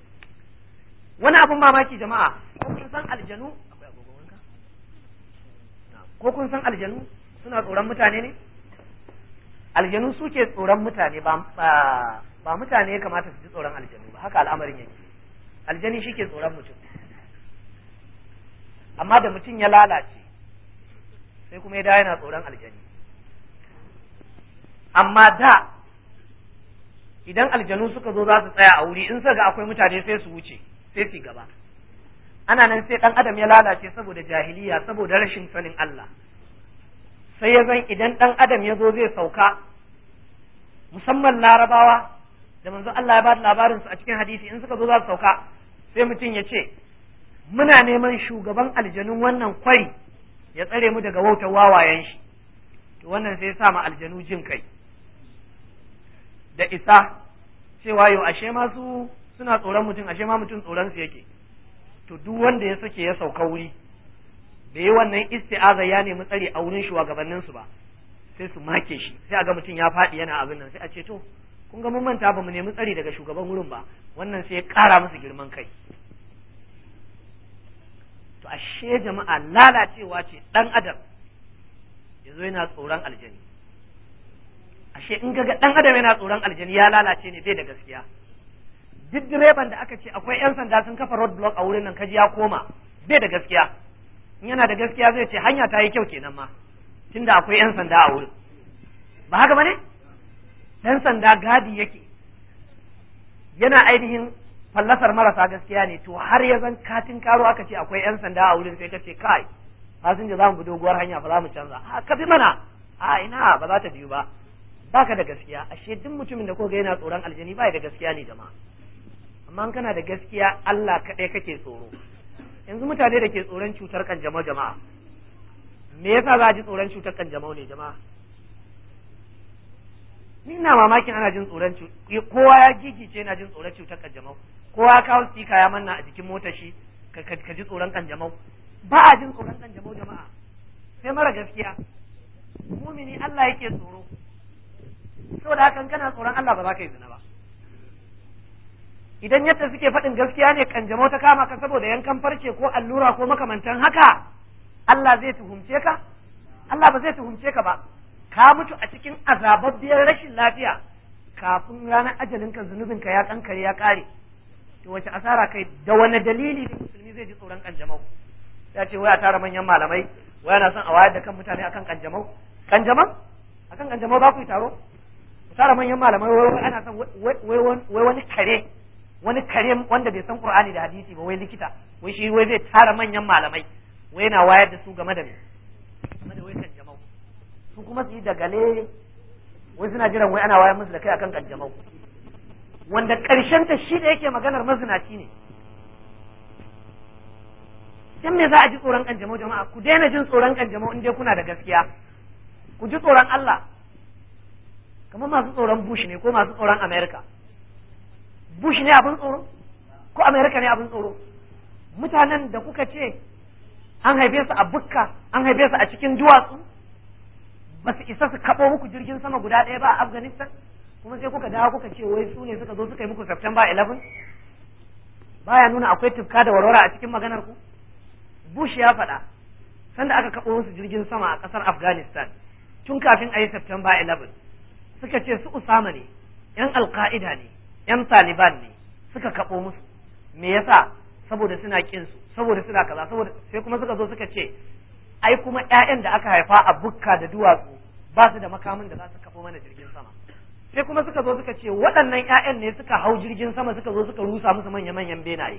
wani abun mamaki jama'a ko kun san aljanu ko kun san aljanu suna tsoron mutane ne aljanu suke tsoron mutane ba ba mutane ya kamata su ji tsoron aljanu ba haka al'amarin yake aljani shi ke tsoron mutum amma da mutum ya lalace sai kuma ya da yana tsoron aljani amma da idan aljanu suka zo za su tsaya a wuri in suka ga akwai mutane sai su wuce sai su gaba ana nan sai dan adam ya lalace saboda jahiliya saboda rashin sanin Allah sai ya zan idan dan adam ya zo zai sauka musamman larabawa da manzo Allah ya ba labarin su a cikin hadisi in suka zo za su sauka sai mutum ya ce muna neman shugaban aljanun wannan kwari ya tsare mu daga wautar wawayen shi to wannan sai ya sa ma aljanu jin kai da isa cewa yau ashe ma su suna tsoron mutum ashe ma mutum tsoron su yake to duk wanda ya sake ya sauka wuri bai yi wannan isti'aza ya nemi tsari a wurin shugabannin su ba sai su make shi sai a ga mutum ya faɗi yana abin nan sai a ce to kun ga mun manta ba mu nemi tsari daga shugaban wurin ba wannan sai ya ƙara musu girman kai to ashe jama'a lalacewa ce dan adam yazo yana tsoron aljani ashe in ga dan adam yana tsoron aljani ya lalace ne bai da gaskiya duk direban da aka ce akwai yan sanda sun kafa road block a wurin nan kaji ya koma bai da gaskiya in yana da gaskiya zai ce hanya ta yi kyau kenan ma tunda akwai yan sanda a wurin ba haka bane dan sanda gadi yake yana ainihin fallasar marasa gaskiya ne to har ya zan katin karo aka ce akwai yan sanda a wurin sai ka ce kai fasinja za mu bi doguwar hanya ba za mu canza a ka bi mana a ina ba za ta biyu ba baka da gaskiya ashe duk mutumin da ko ga yana tsoron aljani ba da gaskiya ne jama'a amma kana da gaskiya Allah kaɗai kake tsoro yanzu mutane da ke tsoron cutar kanjamau jama'a me yasa za a ji tsoron cutar kanjamau ne jama'a ni ina mamakin ana jin tsoron kowa ya gigice yana jin tsoron cutar kanjamau kowa ya kawo sika ya manna a jikin motar shi ka ji tsoron kanjamau ba a jin tsoron kanjamau jama'a sai mara gaskiya mumini Allah yake tsoro saboda haka kana tsoron Allah ba za ka yi zina ba idan yadda suke faɗin gaskiya ne kanjamau ta kama ka saboda yankan farce ko allura ko makamantan haka Allah zai tuhumce ka Allah ba zai tuhumce ka ba ka mutu a cikin azababbiyar rashin lafiya kafin ranar ajalin ka zunubin ka ya kankare ya kare to wace asara kai da wani dalili ne musulmi zai ji tsoron kanjamau ya ce wai a tara manyan malamai wai ana son a wayar da kan mutane akan kanjamau kanjamau akan kanjamau za ku yi taro ku tara manyan malamai wai ana son wai wani kare wani kare wanda bai san qur'ani da hadisi ba wai likita wai shi wai zai tara manyan malamai wai yana wayar da su game da me game da wai kanjamau su kuma su yi dagale wai suna jiran wai ana wayar musu da kai akan kanjamau wanda karshen ta shi da yake maganar mazinaci ne dan me za a ji tsoron kanjamau jama'a ku daina jin tsoron kanjamau in dai kuna da gaskiya ku ji tsoron Allah kamar masu tsoron Bush ne ko masu tsoron America Bush ne abin tsoro ko America ne abin tsoro mutanen da kuka ce an haife su a bukka an haife su a cikin duwatsu ba su isa su kaɓo muku jirgin sama guda ɗaya ba a Afghanistan kuma sai kuka dawo kuka ce wai su ne suka zo suka yi muku September 11 baya nuna akwai tufka da warwara a cikin maganar ku Bush ya faɗa sanda aka kaɓo musu jirgin sama a ƙasar Afghanistan tun kafin a yi September 11 suka ce su Usama ne ‘yan Alƙa'ida ne ‘yan Taliban ne suka kaɓo musu me yasa saboda suna ƙin su saboda suna kaza saboda sai kuma suka zo suka ce ai kuma ‘ya'yan da aka haifa a bukka da duwatsu ba su da makamin da za su kaɓo mana jirgin sama sai kuma suka zo suka ce waɗannan ‘ya'yan ne suka hau jirgin sama suka zo suka rusa musu manya-manyan benaye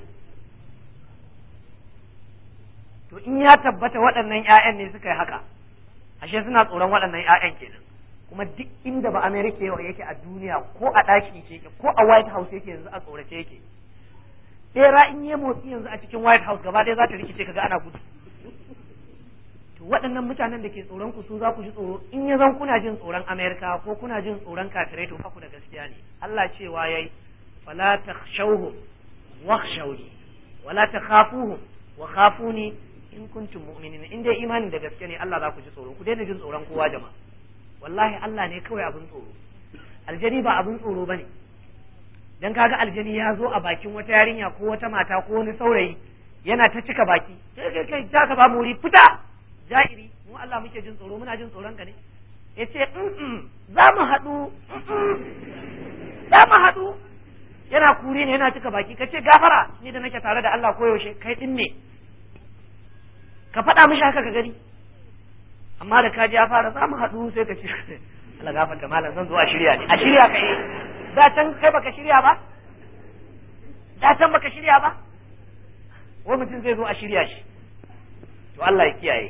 to in ya tabbata waɗannan ‘ya'yan ne suka yi haka ashe suna tsoron waɗannan ‘ya'yan kenan kuma duk inda ba Amerika yau yake a duniya ko a ɗaki yake ko a White House yake yanzu a tsorace yake bera in yi motsi yanzu a cikin White House gaba ɗaya za ta rikice kaga ana gudu to waɗannan mutanen da ke tsoron ku su za ku ji tsoro in ya zan kuna jin tsoron Amerika ko kuna jin tsoron kafirai to ku da gaskiya ne Allah cewa yayi fala takhshawhum wakhshawni wala takhafuhum wa khafuni in kuntum mu'minin in dai imanin da gaske ne Allah za ku ji tsoro ku daina jin tsoron kowa jama'a wallahi Allah ne kawai abin tsoro aljani ba abin tsoro bane dan kaga aljani ya zo a bakin wata yarinya ko wata mata ko wani saurayi yana ta cika baki kai kai kai za ka ba mu wuri fita ja'iri mu Allah muke jin tsoro muna jin tsoron ka ne yace za mu haɗu za mu haɗu yana kure ne yana cika baki kace gafara ni da nake tare da Allah koyaushe kai din ne ka faɗa mishi haka ka gani amma da kaji ya fara za mu haɗu sai ka ce Allah gafarta malam zan zo a shirya ne a shirya ka yi da can kai baka shirya ba da can baka shirya ba wani mutum zai zo a shirya shi to Allah ya kiyaye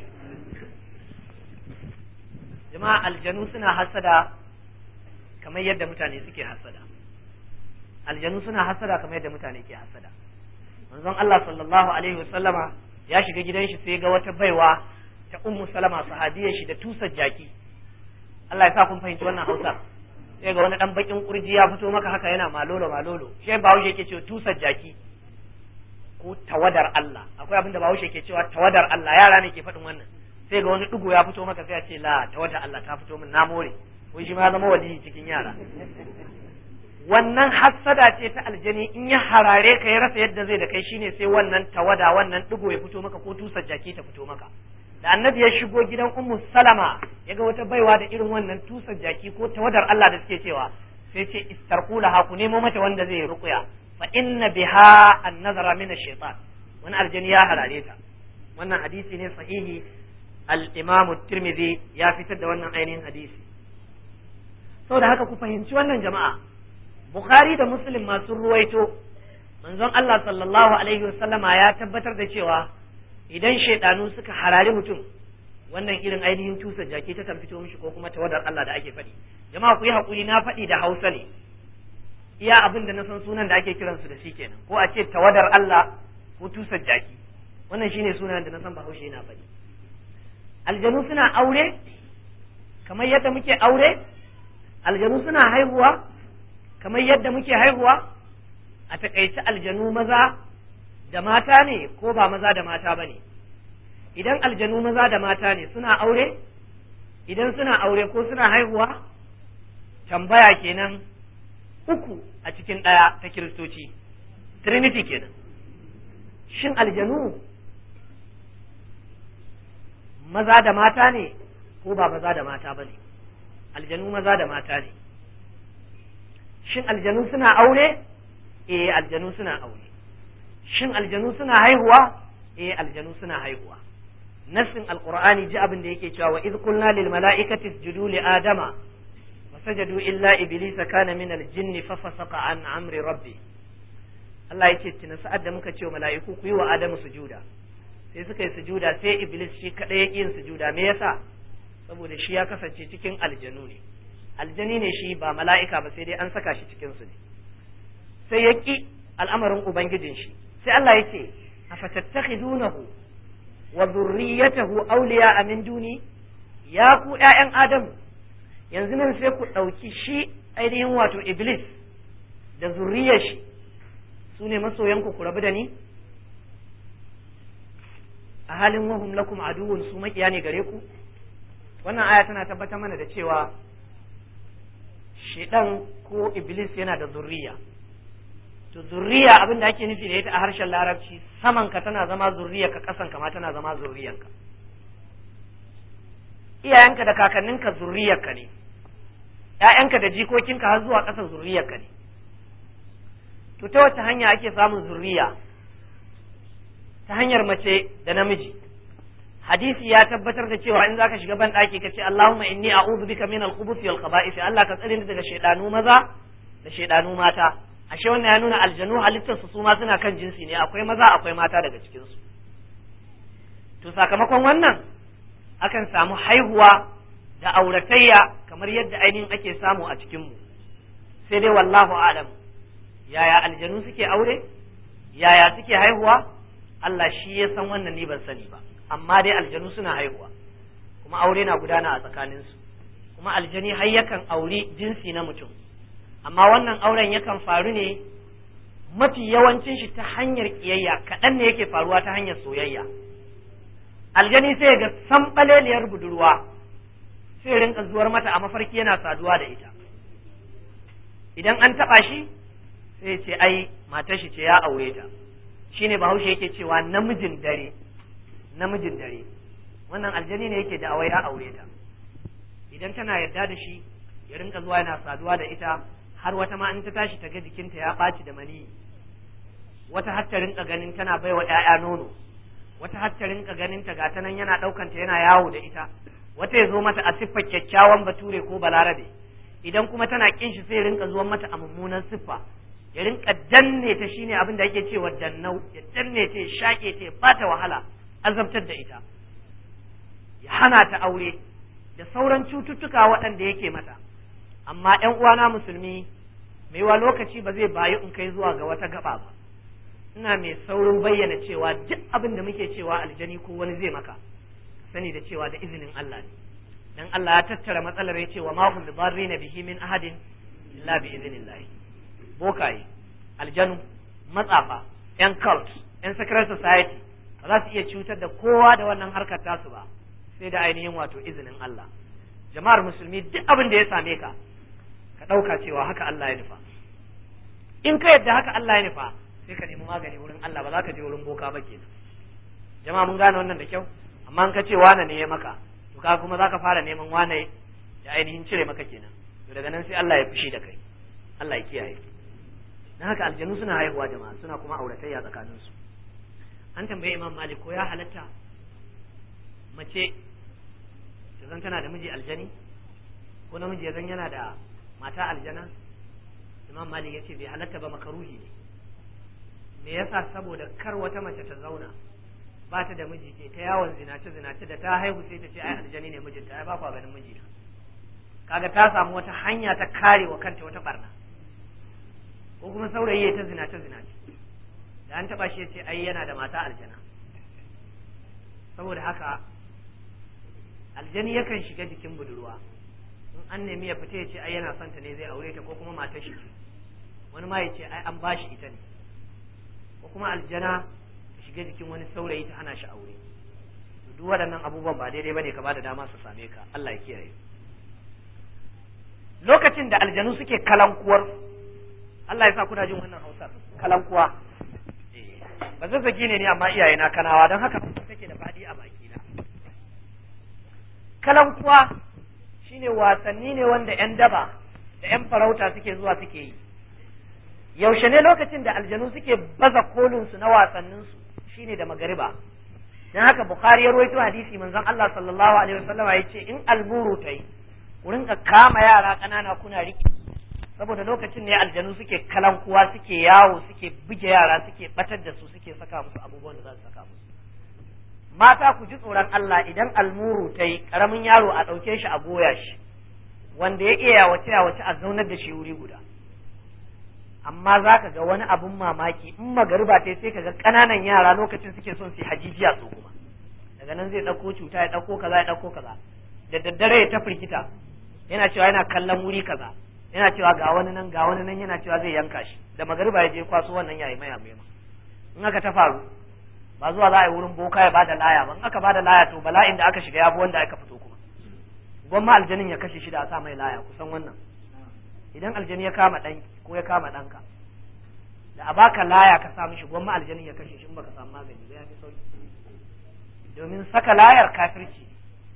jama'a aljanu suna hasada kamar yadda mutane suke hasada aljanu suna hasada kamar yadda mutane ke hasada manzon Allah sallallahu alaihi wasallama ya shiga gidan shi sai ga wata baiwa ta ummu salama sahabiyar shi da tusar jaki Allah ya sa kun fahimci wannan Hausa sai ga wani dan bakin kurji ya fito maka haka yana malolo malolo shi Bahaushe yake cewa tusar jaki ko tawadar Allah akwai abin da Bahaushe yake cewa tawadar Allah yara ne ke faɗin wannan sai ga wani dugo ya fito maka sai ya ce la tawadar Allah ta fito min na more ko shi ma ya zama waliyi cikin yara wannan hassada ce ta aljani in ya harare ka ya rasa yadda zai da kai shine sai wannan tawada wannan digo ya fito maka ko tusar jaki ta fito maka da annabi ya shigo gidan ummu salama ya ga wata baiwa da irin wannan tusar jaki ko tawadar Allah da suke cewa sai ce istarqula ha ku nemo mata wanda zai ruqya fa inna biha an-nazara min ash-shaytan wani aljani ya harare ta wannan hadisi ne sahihi al-imam at-tirmidhi ya fitar da wannan ainihin hadisi saboda haka ku fahimci wannan jama'a Bukhari da Muslim masu ruwaito manzon Allah sallallahu alaihi wasallama ya tabbatar da cewa idan shaidanu suka harari mutum wannan irin ainihin cusa jaki ta kan fito mishi ko kuma tawadar Allah da ake faɗi jama'a ku yi haƙuri na faɗi da Hausa ne iya abin da na san sunan da ake kiransu da shi kenan ko a ce tawadar Allah ko tusar jaki wannan shine sunan da na san Bahaushe yana faɗi aljanu suna aure kamar yadda muke aure aljanu suna haihuwa kamar yadda muke haihuwa a takaice aljanu maza da mata ne ko ba maza da mata ba ne idan aljanu maza da mata ne suna aure idan suna aure ko suna haihuwa tambaya kenan uku a cikin ɗaya ta kiristoci trinity kenan shin aljanu maza da mata ne ko ba maza da mata ba ne aljanu maza da mata ne shin aljanu suna aure eh aljanu suna aure shin aljanu suna haihuwa eh aljanu suna haihuwa nassin alqur'ani ji abin da yake cewa wa idh qulna lil mala'ikati isjudu li adama fasajadu illa iblisa kana min al jinni fa fasaqa an amri rabbi Allah yake tuna sa'ad da muka ce wa mala'iku ku yi wa adamu sujuda sai suka yi sujuda sai iblis shi kadai yake yin sujuda me yasa saboda shi ya kasance cikin aljanu ne aljani ne shi ba mala'ika ba sai dai an saka shi cikin su ne sai ya ki al'amarin ubangijin shi sai Allah ya ce afatattakhidunahu wa dhurriyyatahu awliya min duni ya ku ƴaƴan adamu yanzu nan sai ku ɗauki shi ainihin wato iblis da zurriyar shi su ne masoyanku ku rabu da ni a halin wahum lakum aduwwun su makiya ne gare ku wannan aya tana tabbatar mana da cewa shedan ko iblis yana da zurriya to zurriya abin da ake nufi da ita a harshen larabci saman ka tana zama zurriya ka kasan ka ma tana zama zurriyanka iyayenka da kakanninka zurriyarka ne ƴaƴanka da jikokinka har zuwa ƙasa zurriyarka ne to ta wace hanya ake samun zurriya ta hanyar mace da namiji hadisi ya tabbatar da cewa in zaka shiga ban ɗaki ka ce Allahumma inni a'udhu bika min al-khubuth wal khaba'ith Allah ka tsare ni daga shaydanu maza da shaydanu mata ashe wannan ya nuna aljanu halittar su ma suna kan jinsi ne akwai maza akwai mata daga cikin su to sakamakon wannan akan samu haihuwa da auratayya kamar yadda ainihin ake samu a cikin mu sai dai wallahu a'lam yaya aljanu suke aure yaya suke haihuwa Allah shi ya san wannan ni ban sani ba amma dai aljanu suna haihuwa kuma aure na gudana a tsakaninsu kuma aljani har yakan auri jinsi na mutum amma wannan auren yakan faru ne mafi yawancin shi ta hanyar kiyayya kaɗan ne yake faruwa ta hanyar soyayya aljani sai ga sambaleliyar budurwa sai rinka zuwar mata a mafarki yana saduwa da ita idan an taɓa shi sai ce ai matar shi ce ya aure ta shine bahaushe yake cewa namijin dare namijin dare wannan aljani ne yake da awai ya aure ta idan tana yarda da shi ya rinka zuwa yana saduwa da ita har wata ma in ta tashi ta ga jikinta ya ɓaci da mani wata har ta rinka ganin tana baiwa ƴaƴa nono wata har ta rinka ganin ta gata nan yana ɗaukanta yana yawo da ita wata ya zo mata a siffar kyakkyawan bature ko balarabe idan kuma tana kin shi sai rinka zuwan mata a mummunan siffa ya rinka danne ta shine abin da ake cewa dannau ya danne ta ya shaƙe ta ya bata wahala azabtar da ita ya hana ta aure da sauran cututtuka waɗanda yake mata amma ƴan uwana musulmi mai wa lokaci ba zai bayu in kai zuwa ga wata gaba ba ina mai saurin bayyana cewa duk abin da muke cewa aljani ko wani zai maka sani da cewa da izinin Allah ne dan Allah ya tattara matsalar ya ce wa ma hum bidarrina bihi min ahadin illa bi idnillah bokaye aljanu matsafa yan cult yan secret society ba za su iya cutar da kowa da wannan harkar tasu ba sai da ainihin wato izinin Allah jama'ar musulmi duk abin da ya same ka ka ɗauka cewa haka Allah ya nufa in ka yadda haka Allah ya nufa sai ka nemi magani wurin Allah ba za ka je wurin boka ba kenan jama'a mun gane wannan da kyau amma in ka ce wane ne ya maka to ka kuma za ka fara neman wane ya ainihin cire maka kenan to daga nan sai Allah ya fushi da kai Allah ya kiyaye dan haka aljanu suna haihuwa jama'a suna kuma auratayya tsakaninsu an tambaye Imam Malik ko ya halatta mace ta zan tana da miji aljani ko namiji ya zan yana da mata aljana imam malik ya ce bai halatta ba makaruhi ne me yasa saboda kar wata mace ta zauna ba ta da miji ce ta yawon zinace zinace da ta haihu sai ta ce ai aljani ne mijinta ai ba kwa ganin mijina kaga ta samu wata hanya ta kare wa kanta wata barna ko kuma saurayi ya ta zinace zinace da an taba shi ya ce ai yana da mata aljana saboda haka aljani yakan shiga jikin budurwa in an nemi ya fita ya ce ai yana son ta ne zai aure ta ko kuma matar shi ce wani ma ya ce ai an bashi ita ne ko kuma aljana ta shiga jikin wani saurayi ta hana shi aure duk waɗannan abubuwan ba daidai bane ka bada dama su same ka Allah ya kiyaye lokacin da aljanu suke kalankuwar Allah ya sa kuna jin wannan Hausar kalankuwa ba zazzagi ne ni amma iyaye na kanawa don haka take da fadi a baki na kalankuwa shine wasanni ne wanda yan daba da yan farauta suke zuwa suke yi yaushe ne lokacin da aljanu suke baza kolin su na wasannin su shine da magariba dan haka bukhari ya rawaito hadisi manzon Allah sallallahu alaihi wasallam ya ce in alburu tai ku rinka kama yara kanana kuna riki saboda lokacin ne aljanu suke kalankuwa suke yawo suke buge yara suke batar da su suke saka musu abubuwan da za su saka musu mata ku ji tsoron Allah idan almuru ta yi karamin yaro a ɗauke shi a goya shi wanda ya iya yawace yawace a zaunar da shi wuri guda amma za ka ga wani abun mamaki in magariba ta sai ka ga ƙananan yara lokacin suke son su hajijiya su kuma daga nan zai ɗauko cuta ya ɗauko kaza ya ɗauko kaza da daddare ya ta firgita yana cewa yana kallon wuri kaza yana cewa ga wani nan ga wani nan yana cewa zai yanka shi da magariba ya je kwaso wannan yayi maya mai in aka ta faru ba zuwa za a yi wurin boka ya bada laya ba in aka bada laya to bala'in da aka shiga ya bi wanda aka fito kuma gwamma aljanin ya kashe shi da a sa mai laya kusan wannan idan aljani ya kama ɗanki ko ya kama ɗanka da a baka laya ka sa mishi gwamma aljanin ya kashe shi in baka samu magani ba ya fi sauki domin saka layar kafirci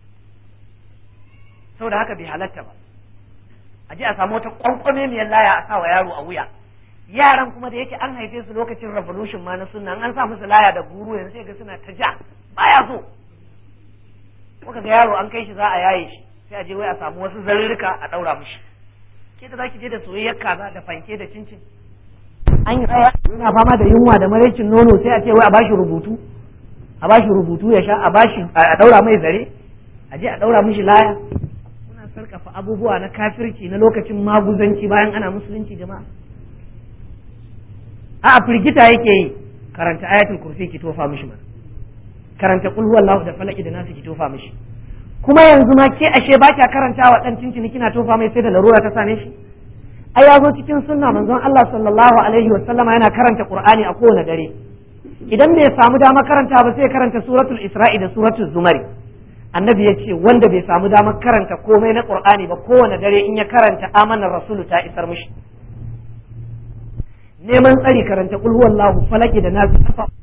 saboda haka bai halatta ba a je a samu wata kwankwame miyar laya a sawa yaro a wuya yaran kuma da yake an haife su lokacin revolution ma na sunna an sa musu laya da guru yanzu sai ga suna ta ja baya so kuka ga yaro an kai shi za a yaye shi sai a je wai a samu wasu zarurruka a daura mishi ke da zaki je da soyayyar kaza da fanke da cincin an yi tsaya yana fama da yunwa da maraicin nono sai a ce wai a bashi rubutu a bashi rubutu ya sha a bashi a daura mai zare a je a daura mishi laya sarkafa abubuwa na kafirci na lokacin maguzanci bayan ana musulunci jama'a a firgita yake yi karanta ayatul kursi ki tofa mishi mana karanta qul huwallahu da falaki da nasu ki tofa mishi kuma yanzu ma ke ashe ba kya karanta wa dan cincin kina tofa mai sai da larura ta same shi ai ya zo cikin sunna manzon Allah sallallahu alaihi wa sallama yana karanta qur'ani a kowane dare idan bai samu dama karanta ba sai karanta suratul isra'i da suratul zumari annabi ya ce wanda bai samu damar karanta komai na qur'ani ba kowane dare in ya karanta amanar rasulu ta isar mishi neman tsari karanta qul huwallahu falaki da nasu kafa